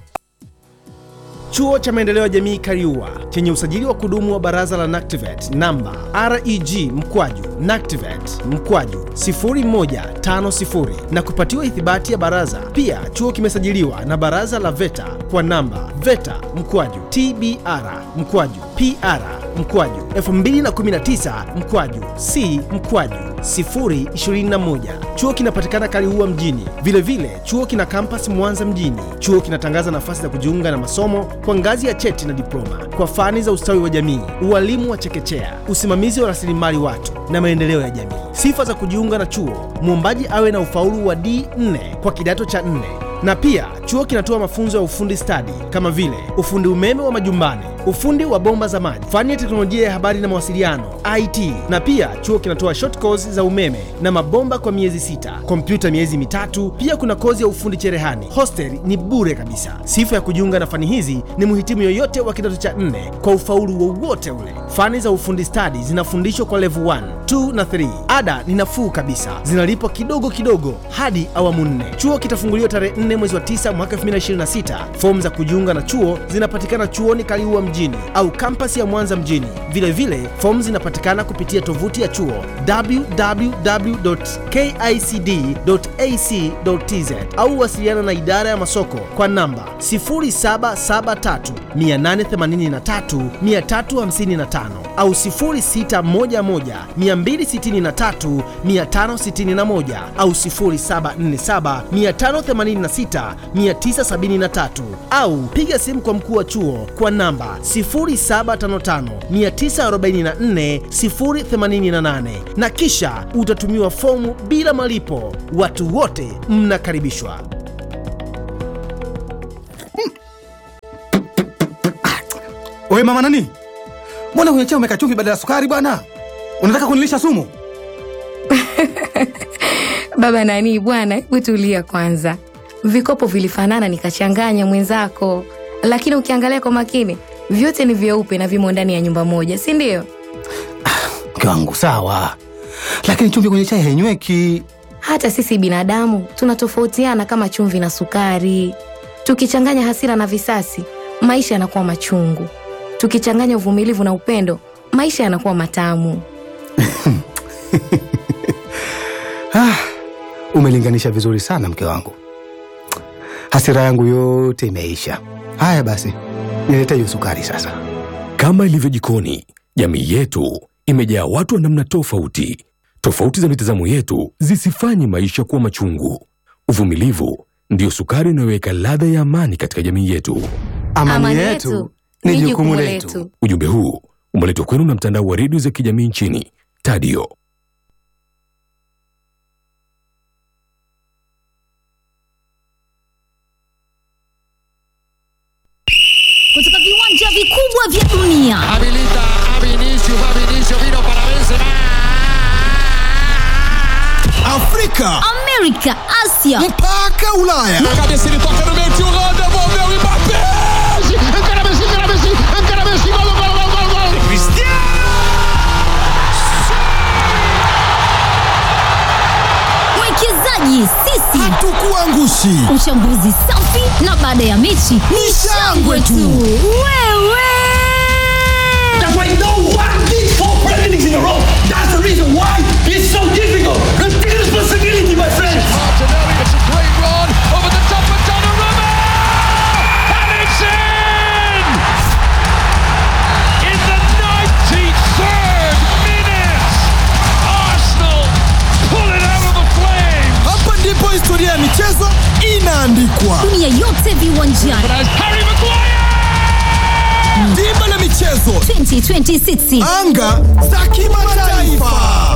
[SPEAKER 6] Chuo cha Maendeleo ya Jamii Kariua chenye usajili wa kudumu wa Baraza la NACTIVATE namba REG mkwaju NACTIVATE mkwaju 0150 na kupatiwa ithibati ya baraza. Pia chuo kimesajiliwa na Baraza la VETA kwa namba VETA mkwaju TBR mkwaju PR mkwaju 2019 mkwaju C mkwaju 021. Chuo kinapatikana Kaliua mjini. Vilevile vile, chuo kina kampas Mwanza mjini. Chuo kinatangaza nafasi za kujiunga na masomo kwa ngazi ya cheti na diploma kwa fani za ustawi wa jamii, ualimu wa chekechea, usimamizi wa rasilimali watu na maendeleo ya jamii. Sifa za kujiunga na chuo: mwombaji awe na ufaulu wa D4 kwa kidato cha 4 na pia chuo kinatoa mafunzo ya ufundi stadi kama vile ufundi umeme wa majumbani, ufundi wa bomba za maji, fani ya teknolojia ya habari na mawasiliano IT. Na pia chuo kinatoa short course za umeme na mabomba kwa miezi sita, kompyuta miezi mitatu. Pia kuna kozi ya ufundi cherehani. Hostel ni bure kabisa. Sifa ya kujiunga na fani hizi ni mhitimu yoyote wa kidato cha nne kwa ufaulu wowote ule. Fani za ufundi stadi zinafundishwa kwa level 1, 2 na 3. Ada ni nafuu kabisa, zinalipwa kidogo kidogo hadi awamu nne. Chuo kitafunguliwa tarehe 4 mwezi wa 9 mwaka 2026. Fomu za kujiunga na chuo zinapatikana chuoni Kaliua mjini mjini au kampasi ya Mwanza mjini. Vilevile, fomu zinapatikana kupitia tovuti ya chuo www.kicd.ac.tz au wasiliana na idara ya masoko kwa namba 0773 883 355 au 0611 263 561 au 0747 586 973 au piga simu kwa mkuu wa chuo kwa namba 0755 944 088 na kisha utatumiwa fomu bila malipo. Watu wote mnakaribishwa.
[SPEAKER 7] Oye mama nani, mbona kwenye chai umeweka chumvi badala ya sukari bwana? Unataka kunilisha sumu?
[SPEAKER 8] Baba nani bwana, hebu tulia kwanza. Vikopo vilifanana nikachanganya mwenzako, lakini ukiangalia kwa makini vyote ni vyeupe na vimo ndani ya nyumba moja, si ndio?
[SPEAKER 7] Mke wangu sawa, lakini chumvi kwenye chai hainyweki.
[SPEAKER 8] Hata sisi binadamu tunatofautiana kama chumvi na sukari. Tukichanganya hasira na visasi, maisha yanakuwa machungu. Tukichanganya uvumilivu na upendo, maisha yanakuwa matamu.
[SPEAKER 7] Ah, umelinganisha vizuri sana mke wangu, hasira yangu yote imeisha. Haya basi, nilete hiyo sukari sasa.
[SPEAKER 5] Kama ilivyo jikoni, jamii yetu imejaa watu wa namna tofauti. Tofauti za mitazamo yetu zisifanye maisha kuwa machungu. Uvumilivu ndiyo sukari inayoweka ladha ya amani katika jamii yetu.
[SPEAKER 7] Amani, yetu ni jukumu letu.
[SPEAKER 5] Ujumbe huu umeletwa kwenu na mtandao wa redio za kijamii nchini Tadio.
[SPEAKER 9] kutoka viwanja vikubwa vya dunia
[SPEAKER 10] Habilita a Vinicius, va Vinicius, vino para Benzema.
[SPEAKER 11] Afrika
[SPEAKER 9] amerika asia
[SPEAKER 11] mpaka Ulaya.
[SPEAKER 10] Na cabeça ele toca no meio, tio Holanda, devolveu o Mbappé. Encara Messi, encara Messi, encara Messi, gol, gol, gol, gol, gol. Cristiano!
[SPEAKER 9] mwekezaji sisi
[SPEAKER 11] Hatukuangushi.
[SPEAKER 9] uchambuzi safi na baada ya mechi ni shangwe tu wewe
[SPEAKER 12] That's why no one did four presidents in a row. That's the reason why it's so difficult. Take responsibility, my friends.
[SPEAKER 10] Martinelli, it's a great run over the top of Donnarumma. And it's in! In the 93rd minute, Arsenal pull it out of the flames.
[SPEAKER 11] Hapa ndipo historia ya michezo inaandikwa.
[SPEAKER 9] dunia yote viwanjani
[SPEAKER 10] As Harry Maguire!
[SPEAKER 11] Dimba la michezo,
[SPEAKER 9] 2026
[SPEAKER 11] anga za kimataifa.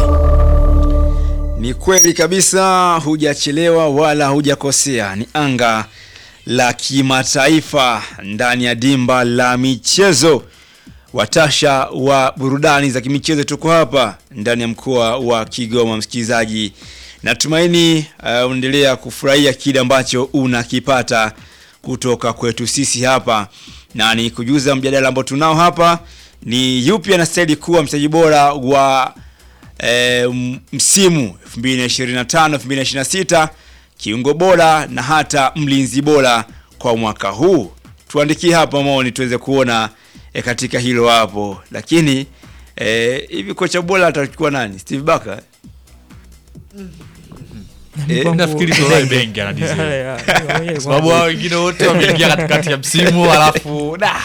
[SPEAKER 2] Ni kweli kabisa, hujachelewa wala hujakosea. Ni anga la kimataifa ndani ya dimba la michezo. Watasha wa burudani za kimichezo, tuko hapa ndani ya mkoa wa Kigoma. Msikilizaji, natumaini uh, unaendelea kufurahia kile ambacho unakipata kutoka kwetu sisi hapa, na ni kujuza mjadala ambao tunao hapa ni yupi anastahili kuwa mchezaji bora wa e, m- msimu 2025 2026 kiungo bora na hata mlinzi bora kwa mwaka huu tuandikie hapa maoni tuweze kuona e, katika hilo hapo lakini e, hivi kocha bora atachukua nani steve baka Eh,
[SPEAKER 1] nafikiri Solai Bengi anadizia. Kwa sababu hao wengine wote wameingia katikati ya msimu alafu da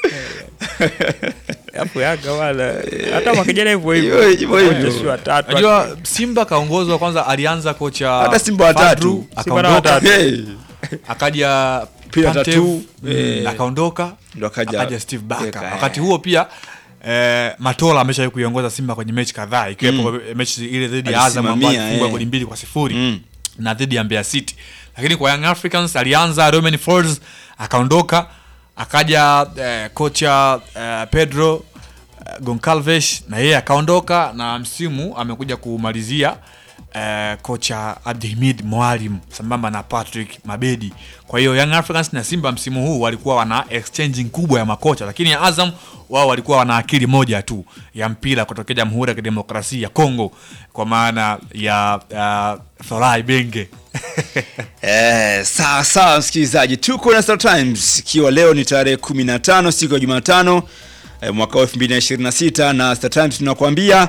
[SPEAKER 3] Hapo Yanga wala hata mwaka jana hivyo
[SPEAKER 2] Hivyo- hivyo
[SPEAKER 3] hivyo.
[SPEAKER 2] hivyo.
[SPEAKER 3] Kocha si watatu.
[SPEAKER 1] Unajua Simba kaongozwa kwanza, alianza kocha
[SPEAKER 2] Hata Simba watatu.
[SPEAKER 1] Fadru,
[SPEAKER 3] Simba na
[SPEAKER 1] akaondoka,
[SPEAKER 3] watatu.
[SPEAKER 2] hey,
[SPEAKER 1] akaja
[SPEAKER 2] Pia
[SPEAKER 1] Pantev,
[SPEAKER 2] tatu,
[SPEAKER 1] mm,
[SPEAKER 2] eh,
[SPEAKER 1] akaondoka
[SPEAKER 2] ndo akaja-
[SPEAKER 1] akaja Steve Barker.
[SPEAKER 2] Barker, eh.
[SPEAKER 1] Wakati huo pia eh, Matola ameshawahi kuiongoza Simba kwenye mechi kadhaa ikiwepo mechi ile dhidi ya Azam ambayo
[SPEAKER 2] Alisimamia,
[SPEAKER 1] alifungwa
[SPEAKER 2] eh.
[SPEAKER 1] goli mbili kwa sifuri
[SPEAKER 2] Mm.
[SPEAKER 1] na dhidi ya Mbeya City. Lakini kwa Young Africans alianza Romain Folz akaondoka, akaja eh, kocha eh, Pedro eh, Goncalves na yeye akaondoka, na msimu amekuja kumalizia eh, kocha Abdihimid Mwalim sambamba na Patrick Mabedi. Kwa hiyo Young Africans na Simba msimu huu walikuwa wana exchanging kubwa ya makocha, lakini Azam wao walikuwa wana akili moja tu ya mpira kutokea Jamhuri ya Kidemokrasia ya Kongo kwa maana ya uh, Thorai Benge
[SPEAKER 2] Eh, sawa sawa msikilizaji, tuko na Star Times ikiwa leo ni tarehe 15 siku ya Jumatano eh, mwaka wa 2026 na Star Times tunakwambia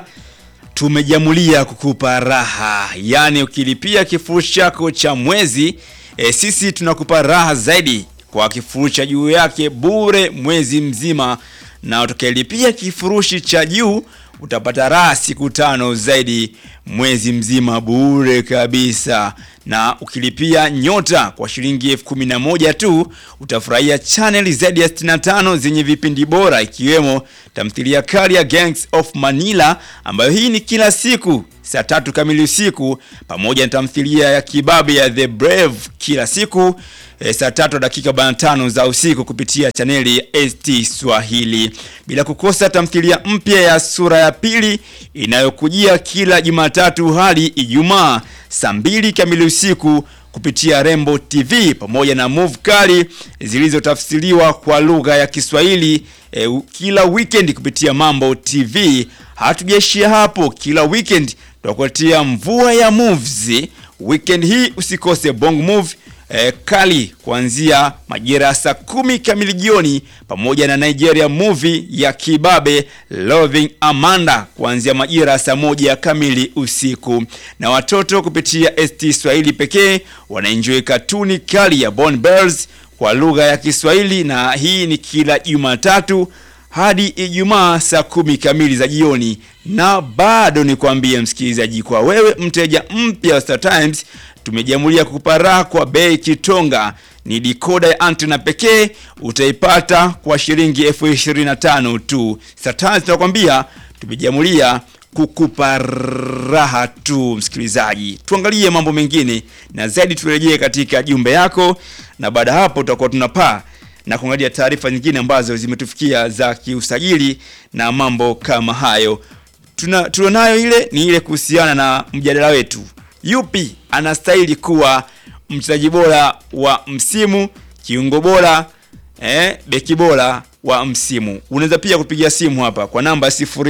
[SPEAKER 2] tumejamulia kukupa raha, yaani ukilipia kifurushi chako cha mwezi eh, sisi tunakupa raha zaidi kwa kifurushi cha juu yake bure mwezi mzima, na utakayelipia kifurushi cha juu utapata raha siku tano zaidi mwezi mzima bure kabisa na ukilipia nyota kwa shilingi elfu kumi na moja tu utafurahia chaneli zaidi ya 65 zenye vipindi bora ikiwemo tamthilia kali ya Gangs of Manila ambayo hii ni kila siku saa tatu kamili usiku pamoja na tamthilia ya kibabe ya The Brave kila siku e, saa tatu dakika 45 za usiku kupitia chaneli ya ST Swahili bila kukosa tamthilia mpya ya sura ya pili inayokujia kila Jumatatu hadi Ijumaa saa mbili kamili usiku kupitia Rembo TV pamoja na move kali zilizotafsiriwa kwa lugha ya Kiswahili e, u- kila weekend kupitia Mambo TV. Hatujaishia hapo, kila weekend tutakuletea mvua ya movies. Weekend hii usikose Bong Move eh, kali kuanzia majira ya saa kumi kamili jioni pamoja na Nigeria movie ya kibabe Loving Amanda kuanzia majira ya saa moja kamili usiku, na watoto kupitia ST Swahili pekee wanaenjoy katuni kali ya Born Bells kwa lugha ya Kiswahili, na hii ni kila Jumatatu hadi Ijumaa saa kumi kamili za jioni. Na bado nikwambie msikilizaji, kwa wewe mteja mpya wa Star Times, tumejamulia kukupa raha kwa bei kitonga. Ni dikoda ya antena pekee utaipata kwa shilingi elfu ishirini na tano tu. Star Times tunakwambia tumejamulia kukupa raha tu msikilizaji. Tuangalie mambo mengine na zaidi, turejee katika jumbe yako, na baada ya hapo tutakuwa tunapaa na kuangalia taarifa nyingine ambazo zimetufikia za kiusajili na mambo kama hayo. Tuna tulionayo ile ni ile kuhusiana na mjadala wetu, yupi anastahili kuwa mchezaji bora wa msimu, kiungo bora, eh, beki bora wa msimu. Unaweza pia kupigia simu hapa kwa namba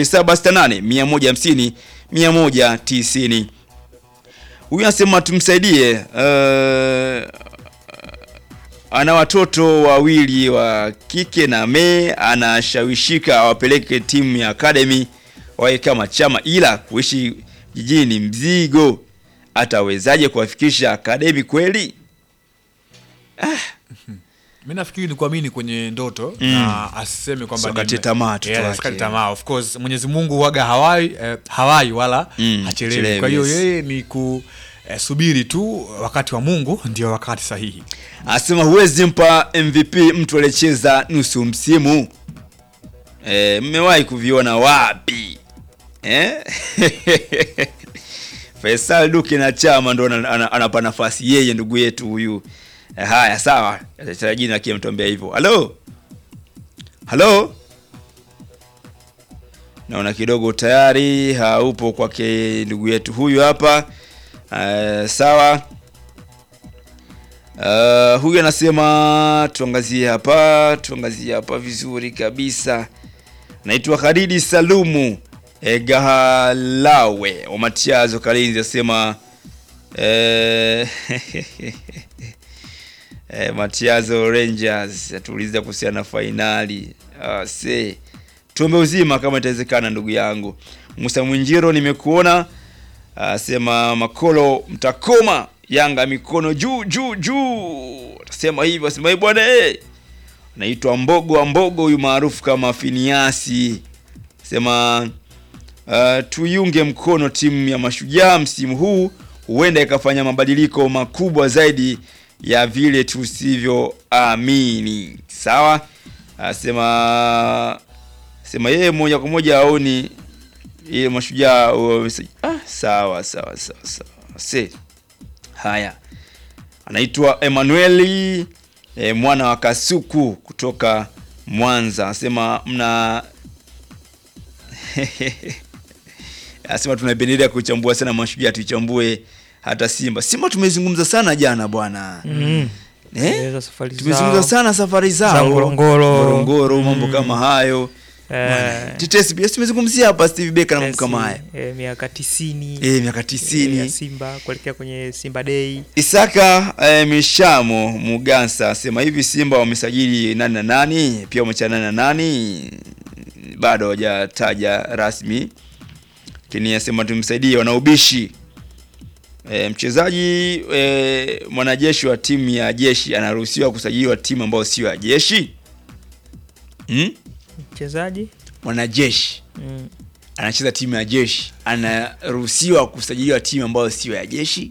[SPEAKER 2] 0768 150 190. Huyu anasema tumsaidie uh, ana watoto wawili wa kike na me anashawishika awapeleke timu ya academy wawe kama chama, ila kuishi jijini ni mzigo. Atawezaje kuwafikisha academy kweli?
[SPEAKER 1] mi nafikiri ni kuamini kwenye ndoto
[SPEAKER 2] Mm.
[SPEAKER 1] na asiseme kwamba
[SPEAKER 2] Usikate
[SPEAKER 1] nime-
[SPEAKER 2] tamaa mtoto
[SPEAKER 1] Yeah,
[SPEAKER 2] wake.
[SPEAKER 1] usikate tamaa of course mwenyezi mungu waga hawai eh, hawai wala
[SPEAKER 2] Mm,
[SPEAKER 1] hachelewi
[SPEAKER 2] hachelewi,
[SPEAKER 1] kwa hiyo
[SPEAKER 2] yes.
[SPEAKER 1] yeye ni kusubiri tu wakati wa mungu ndio wakati sahihi
[SPEAKER 2] Anasema huwezi mpa MVP mtu aliyecheza nusu msimu. E, mmewahi kuviona wapi eh? Faisal Duke na Chama ndo ana- ana- anapa nafasi yeye ndugu yetu huyu. Eh, haya sawa, acha jina akie mtombea hivyo. Halo, halo, naona kidogo tayari haupo kwake ndugu yetu huyu hapa. Uh, sawa. Uh, huyu anasema tuangazie hapa, tuangazie hapa vizuri kabisa. Naitwa Khalidi Salumu e, Gahalawe wa Matiazo Kalinzi asema eh, e, Matiazo Rangers atuuliza kuhusiana na fainali. Ah, se tuombe uzima kama itawezekana, ndugu yangu Musa Mwinjiro, nimekuona asema Makolo mtakoma Yanga mikono juu juu juu, atasema hivyo, asema "Eh, bwana eh." Naitwa Mbogo wa Mbogo, huyu maarufu kama Finiasi, sema uh, tuiunge mkono timu ya Mashujaa msimu huu, huenda ikafanya mabadiliko makubwa zaidi ya vile tusivyoamini. Sawa, asema sema yeye moja kwa moja aoni ile Mashujaa wamesa- ah, sawa sawa sawa sawa se haya anaitwa Emanueli e, mwana wa Kasuku kutoka Mwanza, anasema mna Anasema tunapendelea kuchambua sana mashujaa, tuichambue hata Simba. Simba tumezungumza sana jana bwana.
[SPEAKER 3] Mm.
[SPEAKER 2] Eh?
[SPEAKER 3] Tumeeleza safari
[SPEAKER 2] Tumezungumza
[SPEAKER 3] zao.
[SPEAKER 2] sana safari zao.
[SPEAKER 3] Za Ngorongoro.
[SPEAKER 2] Ngorongoro, mambo
[SPEAKER 3] Mm.
[SPEAKER 2] kama hayo.
[SPEAKER 3] Eh.
[SPEAKER 2] Bwana, Tetesi pia tumezungumzia hapa Steve Becker na mambo kama haya.
[SPEAKER 3] Eh, miaka tisini
[SPEAKER 2] Eh, miaka tisini.
[SPEAKER 3] ya Simba kuelekea kwenye Simba Day.
[SPEAKER 2] Isaka eh, Mishamo Mugansa asema hivi Simba wamesajili nani na nani, pia wamechana nani na nani, bado hawajataja rasmi, lakini asema tumsaidie wanaubishi. E, mchezaji e, mwanajeshi wa timu ya jeshi anaruhusiwa kusajiliwa timu ambayo sio ya jeshi hmm?
[SPEAKER 3] Mchezaji
[SPEAKER 2] Mwanajeshi
[SPEAKER 3] mm.
[SPEAKER 2] anacheza timu ya jeshi anaruhusiwa kusajiliwa timu ambayo sio ya jeshi?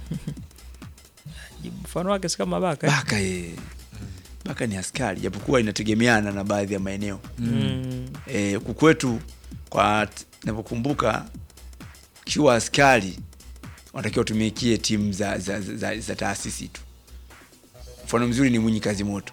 [SPEAKER 3] mfano wake si kama Baka. eh?
[SPEAKER 2] Baka ye. Baka ni askari japokuwa inategemeana na baadhi ya maeneo
[SPEAKER 3] Mm.
[SPEAKER 2] e, huku kwetu kwa t- navyokumbuka kiwa askari wanatakiwa tumikie timu za, za, za, za, za taasisi tu mfano mzuri ni Mwinyi Kazi Moto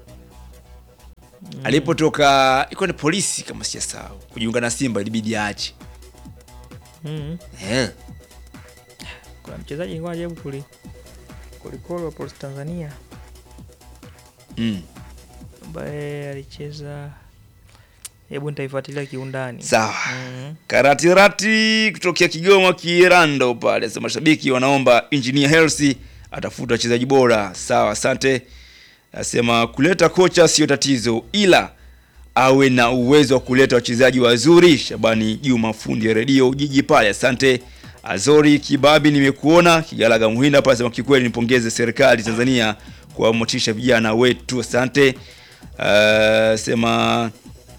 [SPEAKER 2] alipotoka ilikuwa ni polisi kama sijasahau kujiunga na Simba ilibidi aache
[SPEAKER 3] Mm.
[SPEAKER 2] eh.
[SPEAKER 3] Kuna mchezaji nilikuwa najaribu kuli kulikolo wa Polisi Tanzania
[SPEAKER 2] mm.
[SPEAKER 3] ambaye alicheza, hebu nitaifuatilia kiundani.
[SPEAKER 2] Sawa.
[SPEAKER 3] Mm.
[SPEAKER 2] Karatirati kutokea Kigoma Kirando pale, sema mashabiki wanaomba Engineer Hersi atafuta wachezaji bora. Sawa, asante. Asema kuleta kocha sio tatizo, ila awe na uwezo wa kuleta wachezaji wazuri. Shabani Juma, fundi ya redio Ujiji pale, asante. Azori Kibabi, nimekuona Kigalaga Muhinda pale, sema kikweli nipongeze serikali Tanzania kwa motisha vijana wetu, asante. Uh, sema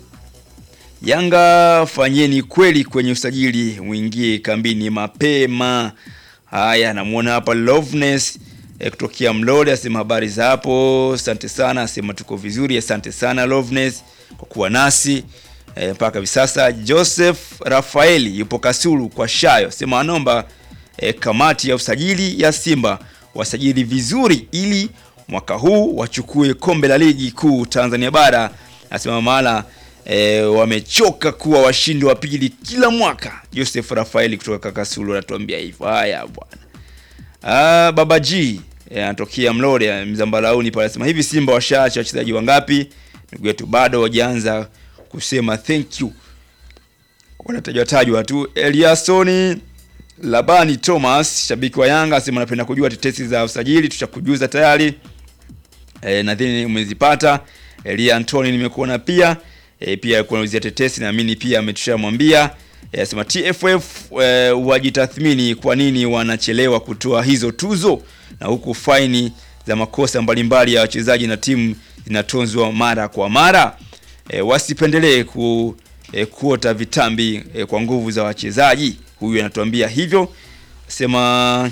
[SPEAKER 2] Yanga fanyeni kweli kwenye usajili, mwingie kambini mapema. Haya, namuona hapa Loveness eh, kutokea Mlole asema habari za hapo, asante sana, asema tuko vizuri, asante sana Loveness kwa kuwa nasi eh, mpaka hivi sasa. Joseph Rafaeli yupo Kasulu kwa Shayo, asema anaomba eh, kamati ya usajili ya Simba wasajili vizuri ili mwaka huu wachukue kombe la ligi kuu Tanzania bara. Asema mahala e, wamechoka kuwa washindi wa pili kila mwaka. Joseph Rafaeli kutoka Kakasulu anatuambia hivyo. Haya bwana. Ah, Baba G eh, anatokea Mlole Mzambalauni pale anasema hivi Simba washaacha wachezaji wangapi? Ndugu yetu bado hawajaanza kusema thank you. Wanatajwa tajwa tu. Eliasoni Labani Thomas, shabiki wa Yanga, asema anapenda kujua tetesi za usajili, tutakujuza tayari. E, nadhani umezipata. Elia Antoni nimekuona pia. E, pia kunauzia tetesi naamini pia ametushamwambia. E, asema TFF e, wajitathmini kwa nini wanachelewa kutoa hizo tuzo na huku faini za makosa mbalimbali ya wachezaji na timu zinatunzwa mara kwa mara. E, wasipendelee ku e, kuota vitambi e, kwa nguvu za wachezaji. Huyu anatuambia hivyo. Sema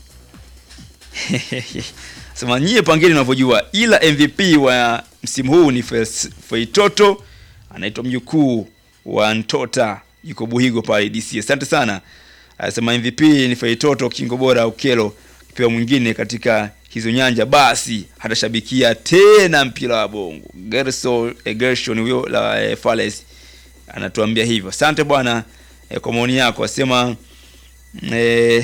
[SPEAKER 2] sema nyie pangeni unavyojua, ila MVP wa msimu huu ni Fes- Feitoto, anaitwa mjukuu wa Ntota, yuko Buhigo pale DC. Asante sana. Anasema MVP ni Feitoto, kingo bora Ukelo, kipewa mwingine katika hizo nyanja, basi hatashabikia tena mpira wa bongo. Gerso eh, Gershon huyo la eh, Fales anatuambia hivyo. Asante bwana eh, kwa maoni yako. Asema eh,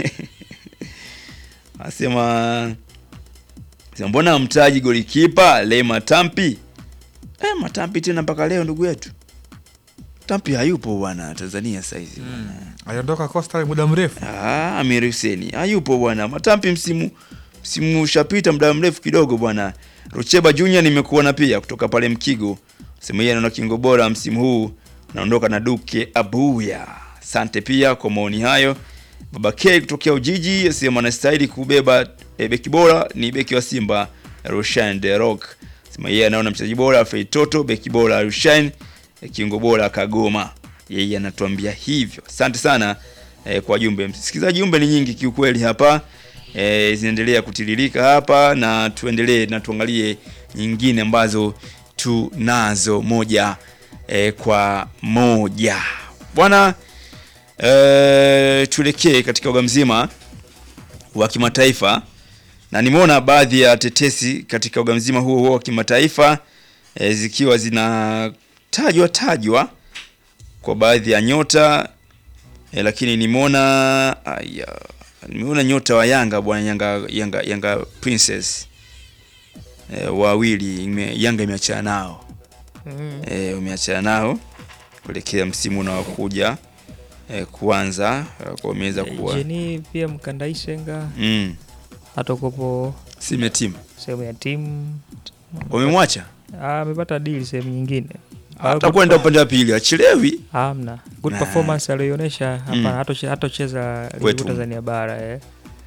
[SPEAKER 2] asema Sema, mbona mtaji golikipa Le Matampi? Eh, Matampi tena mpaka leo ndugu yetu. Tampi hayupo bwana Tanzania saizi. Mm.
[SPEAKER 1] aliondoka Coastal muda mrefu.
[SPEAKER 2] Ah, Amir Hussein hayupo bwana. Matampi msimu msimu ushapita muda mrefu kidogo bwana. Rucheba Junior nimekuona pia kutoka pale Mkigo. Sema yeye anaona kingo bora msimu huu naondoka na Duke Abuya. Asante pia kwa maoni hayo. Baba K kutokea Ujiji asema anastahili kubeba e, beki bora ni beki wa Simba Rushan De Rock. Sema yeye anaona mchezaji bora Feitoto, beki bora Rushan, e, kiungo bora Kagoma. Yeye anatuambia hivyo. Asante sana e, kwa jumbe. Msikilizaji, jumbe ni nyingi kiukweli hapa. E, zinaendelea kutiririka hapa na tuendelee na tuangalie nyingine ambazo tunazo moja e, kwa moja. Bwana e, tuelekee katika uga mzima wa kimataifa na nimeona baadhi ya tetesi katika uga mzima huo huo wa kimataifa e, zikiwa zinatajwa tajwa kwa baadhi ya nyota e, lakini nimeona aya, nimeona nyota wa Yanga bwana Yanga, Yanga, Yanga Princess e, wawili ime, Yanga imeachana nao
[SPEAKER 3] Mm.
[SPEAKER 2] e, umeachana nao kuelekea msimu unaokuja e, kuanza e, kwa umeweza kuwa
[SPEAKER 3] Jeni pia Mkandaishenga
[SPEAKER 2] mm.
[SPEAKER 3] hatakopo
[SPEAKER 2] sime timu
[SPEAKER 3] sehemu ya timu
[SPEAKER 2] wamemwacha
[SPEAKER 3] Ah, amepata deal sehemu nyingine. Ah,
[SPEAKER 2] atakwenda
[SPEAKER 3] good-
[SPEAKER 2] upande wa pili achelewi
[SPEAKER 3] Hamna. Good
[SPEAKER 2] Nah.
[SPEAKER 3] performance aliyoonyesha hapana
[SPEAKER 2] Mm.
[SPEAKER 3] hatoche- hatocheza ligi
[SPEAKER 2] Kwetu.
[SPEAKER 3] kuu Tanzania bara eh.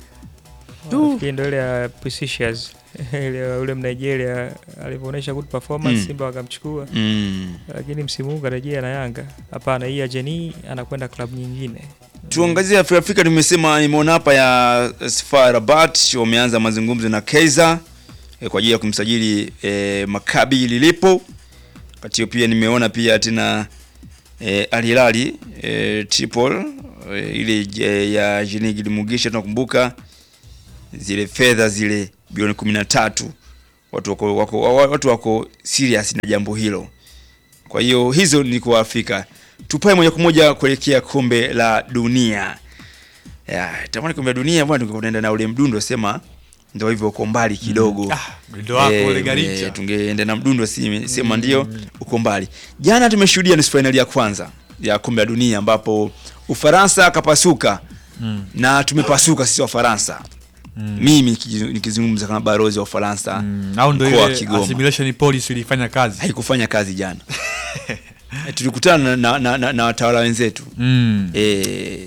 [SPEAKER 2] Du.
[SPEAKER 3] Nafikiri ndio ile ya Precious ile ya yule Mnigeria alivyoonyesha good performance
[SPEAKER 2] Mm.
[SPEAKER 3] Simba wakamchukua.
[SPEAKER 2] Mm.
[SPEAKER 3] Lakini msimu huu karejea na Yanga. Hapana, hii ya Jeni anakwenda klabu nyingine.
[SPEAKER 2] tuangazie Afri- Afrika. Nimesema nimeona hapa ya FAR Rabat wameanza mazungumzo na Kaizer eh, kwa ajili ya kumsajili eh, Maccabi lilipo. Wakati hiyo pia nimeona pia tena eh, Al Hilal eh, Tripoli eh, ile eh, ya Jean Gilimugisha tunakumbuka zile fedha zile bilioni 13 watu wako, wako, watu wako serious na jambo hilo. Kwa hiyo hizo ni kwa Afrika. Tupae moja kwa moja kuelekea kombe la dunia. Ya, tamani kombe la dunia bwana tungeenda na ule mdundo sema ndio hivyo uko mbali kidogo.
[SPEAKER 1] Ah, mdundo wako
[SPEAKER 2] Eh,
[SPEAKER 1] ule Garicha.
[SPEAKER 2] eh, tungeenda na mdundo si, sema ndio uko mbali. Jana tumeshuhudia nusu finali ya kwanza ya kombe la dunia ambapo Ufaransa akapasuka
[SPEAKER 1] Mm.
[SPEAKER 2] na tumepasuka sisi Wafaransa. Mimi nikiji- nikizungumza kama barozi wa Ufaransa
[SPEAKER 1] au ndo
[SPEAKER 2] mkoa wa
[SPEAKER 1] ile
[SPEAKER 2] Kigoma
[SPEAKER 1] assimilation policy ilifanya kazi
[SPEAKER 2] haikufanya kazi jana. Eh, tulikutana na, na, na, na watawala wenzetu
[SPEAKER 1] mm.
[SPEAKER 2] e,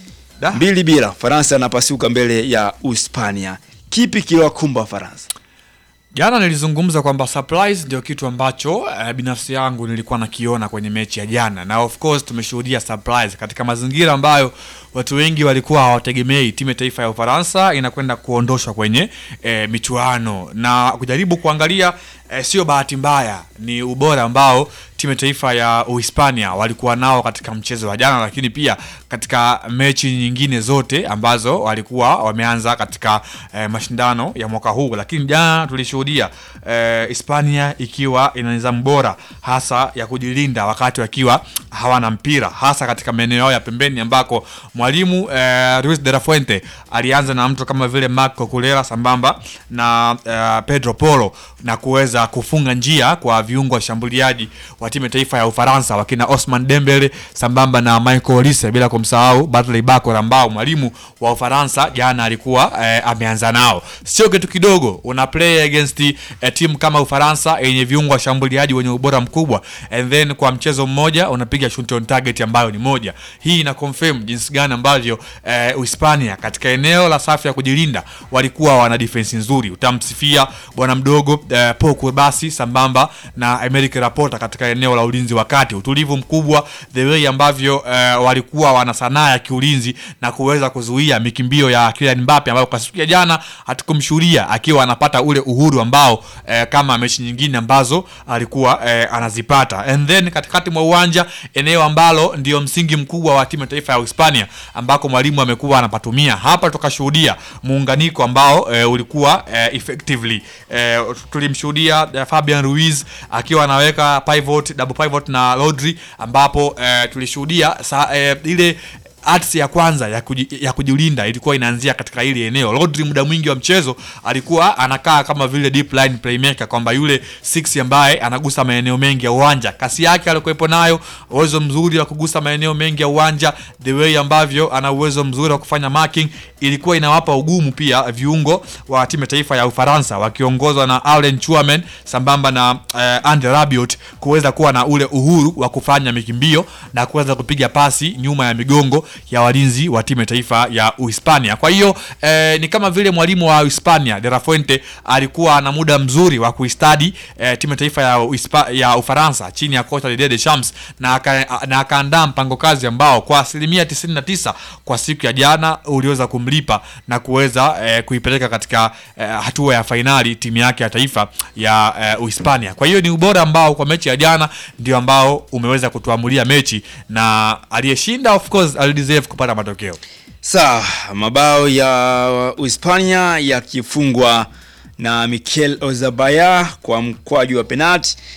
[SPEAKER 2] mbili bila Faransa anapasuka mbele ya Uhispania. Kipi kiliwakumba Wafaransa?
[SPEAKER 1] Jana nilizungumza kwamba surprise ndio kitu ambacho uh, binafsi yangu nilikuwa nakiona kwenye mechi ya jana, na of course tumeshuhudia surprise katika mazingira ambayo watu wengi walikuwa hawategemei timu ya taifa ya Ufaransa inakwenda kuondoshwa kwenye eh, michuano na kujaribu kuangalia eh, sio bahati mbaya, ni ubora ambao timu ya taifa ya Uhispania walikuwa nao katika mchezo wa jana, lakini pia katika mechi nyingine zote ambazo walikuwa wameanza katika eh, mashindano ya mwaka huu. Lakini jana tulishuhudia eh, Hispania ikiwa ina nidhamu bora hasa ya kujilinda wakati wakiwa hawana mpira, hasa katika maeneo yao ya pembeni ambako mwalimu eh, Luis de la Fuente alianza na mtu kama vile Marco Cucurella sambamba na eh, Pedro Poro na kuweza kufunga njia kwa viungo washambuliaji wa timu ya taifa ya Ufaransa wakina Osman Dembele sambamba na Michael Olise bila kumsahau Bradley Barcola ambao mwalimu wa Ufaransa jana alikuwa eh, ameanza nao. Sio kitu kidogo, una play against eh, timu kama Ufaransa yenye viungo washambuliaji wenye ubora mkubwa and then kwa mchezo mmoja unapiga shot on target ambayo ni moja. Hii ina confirm jinsi gani ambavyo eh, Uhispania katika eneo la safu ya kujilinda walikuwa wana defense nzuri. Utamsifia bwana mdogo eh, Paul Kubasi sambamba na Emerick Laporta katika eneo la ulinzi wa kati, utulivu mkubwa, the way ambavyo eh, walikuwa wana sanaa ya kiulinzi na kuweza kuzuia mikimbio ya Kylian Mbappe ambayo kwa siku ya jana hatukumshuhudia akiwa anapata ule uhuru ambao eh, kama mechi nyingine ambazo alikuwa eh, anazipata. And then katikati mwa uwanja, eneo ambalo ndio msingi mkubwa wa timu ya taifa ya Hispania ambako mwalimu amekuwa anapatumia. Hapa tukashuhudia muunganiko ambao eh, ulikuwa eh, effectively eh, tulimshuhudia eh, Fabian Ruiz akiwa anaweka pivot, double pivot na Rodri ambapo eh, tulishuhudia sa, eh, ile arts ya kwanza ya, kuji, ya kujilinda ilikuwa inaanzia katika hili eneo. Rodri muda mwingi wa mchezo alikuwa anakaa kama vile deep line playmaker, kwamba yule six ambaye anagusa maeneo mengi ya uwanja. Kasi yake alikuwepo nayo, uwezo mzuri wa kugusa maeneo mengi ya uwanja, the way ambavyo ana uwezo mzuri wa kufanya marking, ilikuwa inawapa ugumu pia viungo wa timu ya taifa ya Ufaransa wakiongozwa na Alain Chuamen sambamba na eh, Andre Rabiot kuweza kuwa na ule uhuru wa kufanya mikimbio na kuweza kupiga pasi nyuma ya migongo ya walinzi wa timu ya taifa ya Uhispania. Kwa hiyo eh, ni kama vile mwalimu wa Uhispania De La Fuente alikuwa na muda mzuri wa kuistadi eh, timu ya taifa ya, Uhispa, ya Ufaransa chini ya kocha Didier Deschamps na aka, na akaandaa mpango kazi ambao kwa asilimia 99 kwa siku ya jana uliweza kumlipa na kuweza eh, kuipeleka katika eh, hatua ya fainali timu yake ya taifa ya eh, Uhispania. Kwa hiyo ni ubora ambao kwa mechi ya jana ndio ambao umeweza kutuamulia mechi na aliyeshinda of course alideserve kupata matokeo.
[SPEAKER 2] Sawa, mabao ya Uhispania yakifungwa na Mikel Ozabayar kwa mkwaju wa penalti,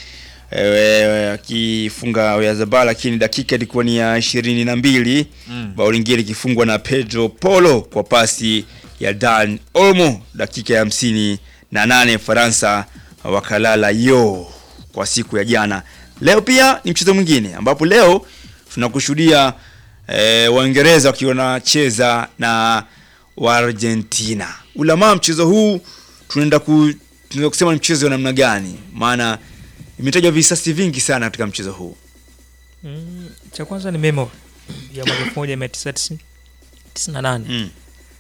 [SPEAKER 2] eh, akifunga Oyarzabal, lakini dakika ilikuwa ni ya ishirini na mbili
[SPEAKER 1] Mm.
[SPEAKER 2] bao lingine likifungwa na Pedro Polo kwa pasi ya Dan Olmo dakika ya hamsini na nane Faransa wakalala yo kwa siku ya jana. Leo pia ni mchezo mwingine ambapo leo tunakushuhudia eh, Waingereza wakiwa wanacheza na Waargentina. Ulamaa mchezo huu tunaenda ku, tunaweza kusema ni mchezo wa namna gani? Maana imetajwa visasi vingi sana katika mchezo huu.
[SPEAKER 3] Mm, cha kwanza ni memo ya mwaka elfu moja mia tisa tisini na nane
[SPEAKER 2] Mm.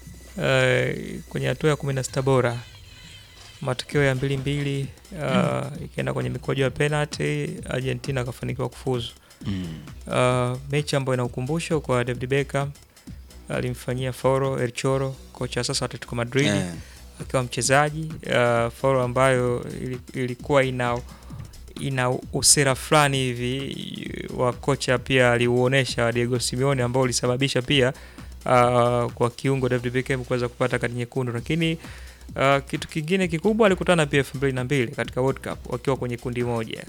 [SPEAKER 3] Eh, kwenye hatua ya kumi na sita bora matokeo ya mbili mbili uh, ikienda kwenye mikojo ya penalty Argentina akafanikiwa kufuzu.
[SPEAKER 2] Mm.
[SPEAKER 3] Uh, mechi ambayo ina ukumbusho kwa David Beckham alimfanyia foro El Choro, kocha sasa wa Atletico Madrid
[SPEAKER 2] Eh.
[SPEAKER 3] akiwa mchezaji uh, foro ambayo ili- ilikuwa ina ina usera fulani hivi wa kocha pia aliuonesha Diego Simeone ambao ulisababisha pia uh, kwa kiungo David Beckham kuweza kupata kadi nyekundu, lakini uh, kitu kingine kikubwa alikutana pia elfu mbili na mbili katika World Cup wakiwa kwenye kundi moja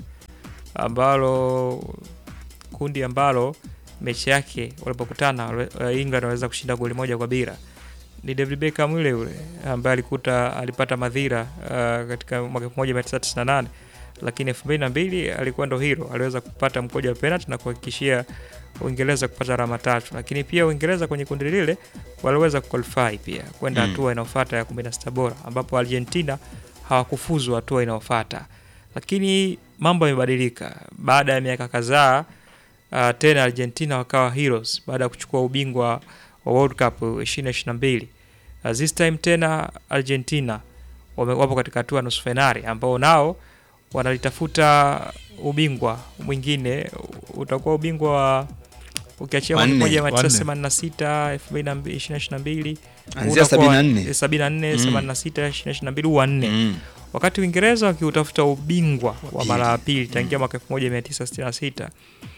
[SPEAKER 3] ambalo kundi ambalo mechi yake walipokutana wale- uh, England waliweza kushinda goli moja kwa bila. Ni David Beckham yule yule ambaye alikuta alipata madhira uh, katika mwaka 1998 lakini 2002 alikuwa ndo hero, aliweza kupata mkoja wa penalty na kuhakikishia Uingereza kupata alama tatu, lakini pia Uingereza kwenye kundi lile waliweza kuqualify pia kwenda
[SPEAKER 2] Mm.
[SPEAKER 3] hatua inayofuata ya 16 bora ambapo Argentina hawakufuzu hatua inayofuata, lakini mambo yamebadilika baada ya miaka kadhaa. Uh, tena Argentina wakawa heroes baada ya kuchukua ubingwa wa World Cup 2022. Uh, this time tena Argentina wame, wapo katika hatua ya nusu fainali ambao nao wanalitafuta ubingwa mwingine, utakuwa ubingwa wa ukiachia mwaka
[SPEAKER 2] Wanne.
[SPEAKER 3] 1986 2022
[SPEAKER 2] Anzia
[SPEAKER 3] utakuwa
[SPEAKER 2] 74.
[SPEAKER 3] 74
[SPEAKER 2] Mm.
[SPEAKER 3] 86 2022 wa nne
[SPEAKER 2] Mm.
[SPEAKER 3] wakati Uingereza wakiutafuta ubingwa wa mara ya pili
[SPEAKER 2] Mm.
[SPEAKER 3] tangia mwaka 1966.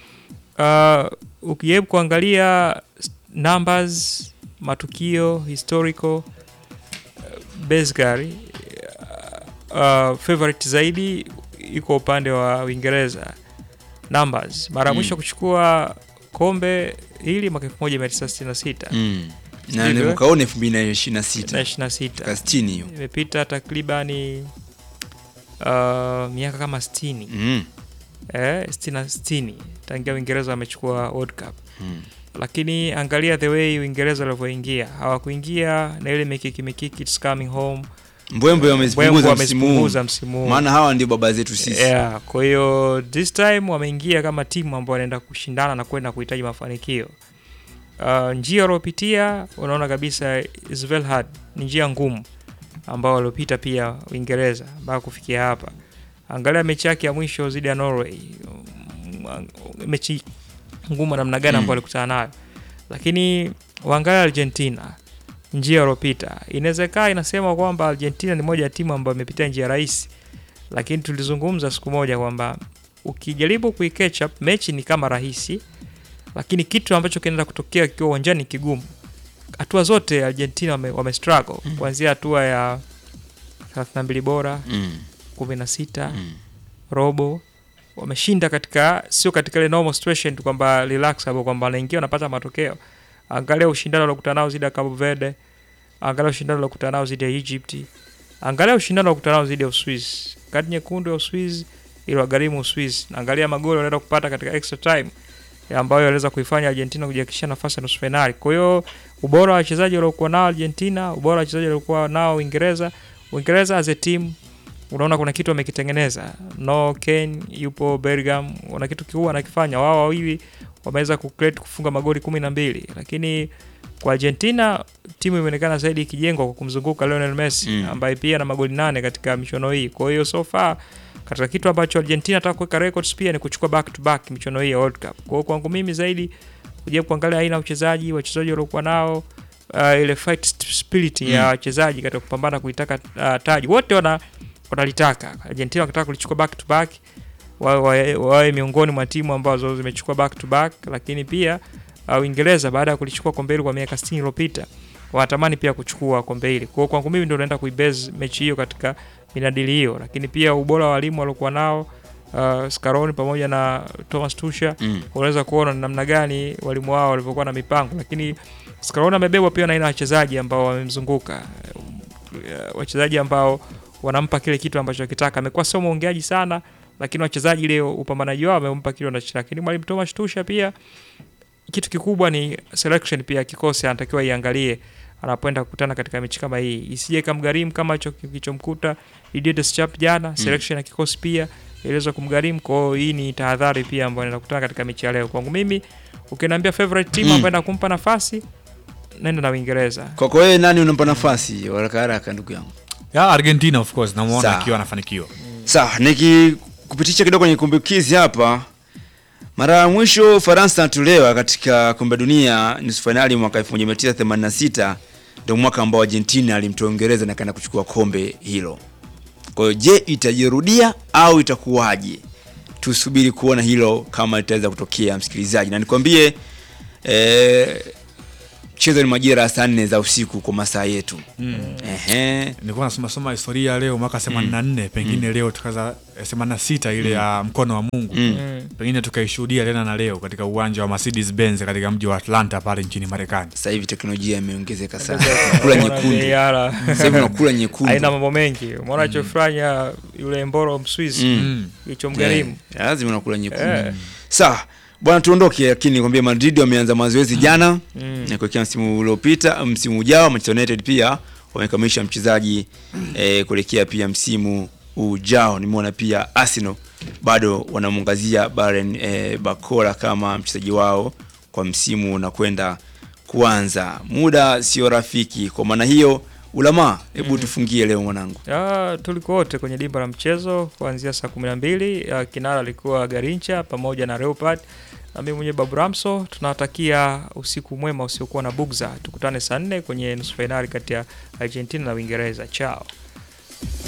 [SPEAKER 3] Uh, ukijaribu kuangalia s- numbers, matukio, historical uh, basically uh, favorite zaidi iko upande wa Uingereza numbers. Mara ya mwisho
[SPEAKER 2] Mm.
[SPEAKER 3] kuchukua kombe hili mwaka 1966
[SPEAKER 2] Mm. Na
[SPEAKER 3] Sivyo?
[SPEAKER 2] ni mwaka huu ni 2026.
[SPEAKER 3] na 26
[SPEAKER 2] Ka 60 hiyo.
[SPEAKER 3] imepita takribani uh, miaka kama 60
[SPEAKER 2] Mm.
[SPEAKER 3] eh, 60 60 tangia Uingereza wamechukua World Cup
[SPEAKER 2] Mm.
[SPEAKER 3] lakini angalia the way Uingereza walivyoingia, hawakuingia na ile mikiki mikiki it's coming home.
[SPEAKER 2] Mbwembwe wamezipunguza
[SPEAKER 3] Mbwembwe
[SPEAKER 2] msimu huu.
[SPEAKER 3] wamezipunguza msimu huu.
[SPEAKER 2] Maana hawa ndio baba zetu sisi.
[SPEAKER 3] Yeah, kwa hiyo this time wameingia kama timu ambayo wanaenda kushindana na kwenda kuhitaji mafanikio. Uh, njia waliopitia unaona kabisa is very hard, ni njia ngumu ambao waliopita pia Uingereza mpaka kufikia hapa. Angalia mechi yake ya mwisho dhidi ya Norway, Mm, mechi ngumu namna gani
[SPEAKER 2] Mm.
[SPEAKER 3] ambayo walikutana nayo, lakini waangalia Argentina njia waliopita. Inawezekana inasema kwamba Argentina ni moja ya timu ambayo imepitia njia rahisi, lakini tulizungumza siku moja kwamba ukijaribu kuicatch up mechi ni kama rahisi, lakini kitu ambacho kinaenda kutokea kikiwa uwanjani ni kigumu. Hatua zote Argentina wame, wame struggle kuanzia hatua ya 32 bora
[SPEAKER 2] Mm.
[SPEAKER 3] 16 robo wameshinda katika sio katika ile normal situation tu kwamba relax hapo kwamba wanaingia wanapata matokeo. Angalia ushindano waliokutana nao dhidi ya Cabo Verde, angalia ushindano waliokutana nao dhidi ya Egypt, angalia ushindano waliokutana nao dhidi ya Uswizi. Kadi nyekundu ya Uswizi iliwagharimu Uswizi. Angalia magoli wanaenda kupata katika extra time ya ambayo waliweza kuifanya Argentina kujihakikishia nafasi ya nusu fainali. Kwa hiyo ubora wa wachezaji waliokuwa nao Argentina, ubora wa wachezaji waliokuwa nao Uingereza, Uingereza as a team unaona kuna kitu wamekitengeneza. No Kane yupo Bergam, wana kitu kikubwa wanakifanya. Wao wawili wameweza kucreate kufunga magoli kumi na mbili, lakini kwa Argentina timu imeonekana zaidi ikijengwa kwa kumzunguka Lionel Messi
[SPEAKER 2] Mm.
[SPEAKER 3] ambaye pia ana magoli nane katika michuano hii. Kwa hiyo so far katika kitu ambacho Argentina nataka kuweka records pia ni kuchukua back to back michuano hii ya World Cup. Kwa hiyo kwangu mimi zaidi kuja kuangalia aina ya uchezaji, wachezaji waliokuwa nao uh, ile fight spirit ya
[SPEAKER 2] Mm.
[SPEAKER 3] wachezaji katika kupambana kuitaka uh, taji. Wote wana wanalitaka. Argentina wakitaka kulichukua back to back wawe wa, wawe miongoni mwa timu ambazo zimechukua back to back, lakini pia uh, Uingereza baada ya kulichukua kombe hili kwa miaka 60 iliyopita wanatamani pia kuchukua kombe hili. Kwa hiyo kwangu mimi ndio naenda kuibase mechi hiyo katika minadili hiyo, lakini pia ubora wa walimu waliokuwa nao uh, Scaroni pamoja na Thomas Tuchel
[SPEAKER 2] Mm.
[SPEAKER 3] unaweza kuona ni namna gani walimu wao walivyokuwa na mipango, lakini Scaroni amebebwa pia na aina ya wachezaji ambao wamemzunguka, Uh, wachezaji ambao wanampa kile kitu ambacho akitaka. Amekuwa sio mwongeaji sana, lakini wachezaji leo upambanaji wao wamempa kile wanachotaka. Lakini mwalimu Thomas Tuchel pia kitu kikubwa ni selection pia kikosi anatakiwa iangalie anapoenda kukutana katika mechi kama hii, isije ikamgharimu kama hicho kilichomkuta Didier Deschamps jana. Selection ya kikosi pia iliweza kumgharimu. Kwa hiyo hii ni tahadhari pia ambayo inaenda kukutana katika mechi ya leo. Kwangu mimi, ukiniambia favorite team
[SPEAKER 2] Mm.
[SPEAKER 3] ambayo inaenda kumpa nafasi, naenda na Uingereza.
[SPEAKER 2] Kwako wewe nani unampa nafasi haraka haraka, ndugu yangu?
[SPEAKER 1] ya Argentina of course namuona
[SPEAKER 2] Sawa.
[SPEAKER 1] akiwa anafanikiwa
[SPEAKER 2] Sawa, nikikupitisha kidogo kwenye kumbukizi hapa. Mara ya mwisho Faransa anatolewa katika kombe la dunia nusu fainali mwaka 1986 ndio mwaka ambao Argentina alimtoa Uingereza na kaenda kuchukua kombe hilo. Kwa hiyo je, itajirudia au itakuwaje? Tusubiri kuona hilo kama litaweza kutokea, msikilizaji, na nikwambie eh, mchezo ni majira ya saa nne za usiku kwa masaa yetu. Ehe.
[SPEAKER 1] nilikuwa nasoma soma historia leo mwaka 84 pengine leo tukaza eh, 86 ile ya mkono wa Mungu
[SPEAKER 2] Mm.
[SPEAKER 1] pengine tukaishuhudia tena na leo katika uwanja wa Mercedes Benz katika mji wa Atlanta pale nchini Marekani.
[SPEAKER 2] Sasa hivi teknolojia imeongezeka sana. Kula nyekundu.
[SPEAKER 3] VAR.
[SPEAKER 2] Sasa hivi unakula nyekundu.
[SPEAKER 3] Haina mambo mengi. Umeona alichofanya yule Mboro Mswizi
[SPEAKER 2] Mm.
[SPEAKER 3] hicho mgharimu.
[SPEAKER 2] Yeah, lazima unakula nyekundu.
[SPEAKER 3] Eh.
[SPEAKER 2] Sawa. Bwana tuondoke lakini nikwambia Madrid wameanza mazoezi jana
[SPEAKER 3] Mm.
[SPEAKER 2] na kuelekea msimu uliopita, msimu ujao Manchester United pia wamekamilisha mchezaji eh, kuelekea pia msimu ujao. Nimeona pia Arsenal bado wanamwangazia Baren eh, Bakora kama mchezaji wao kwa msimu unakwenda kuanza. Muda sio rafiki, kwa maana hiyo Ulama, hebu tufungie leo mwanangu.
[SPEAKER 3] Ah, tulikuwa wote kwenye dimba la mchezo kuanzia saa kumi na mbili. Ah, kinara alikuwa Garincha pamoja na Leopard na mimi mwenyewe Babu Ramso. Tunawatakia usiku mwema usiokuwa na bugza. Tukutane saa nne kwenye nusu fainali kati ya Argentina na Uingereza. Chao.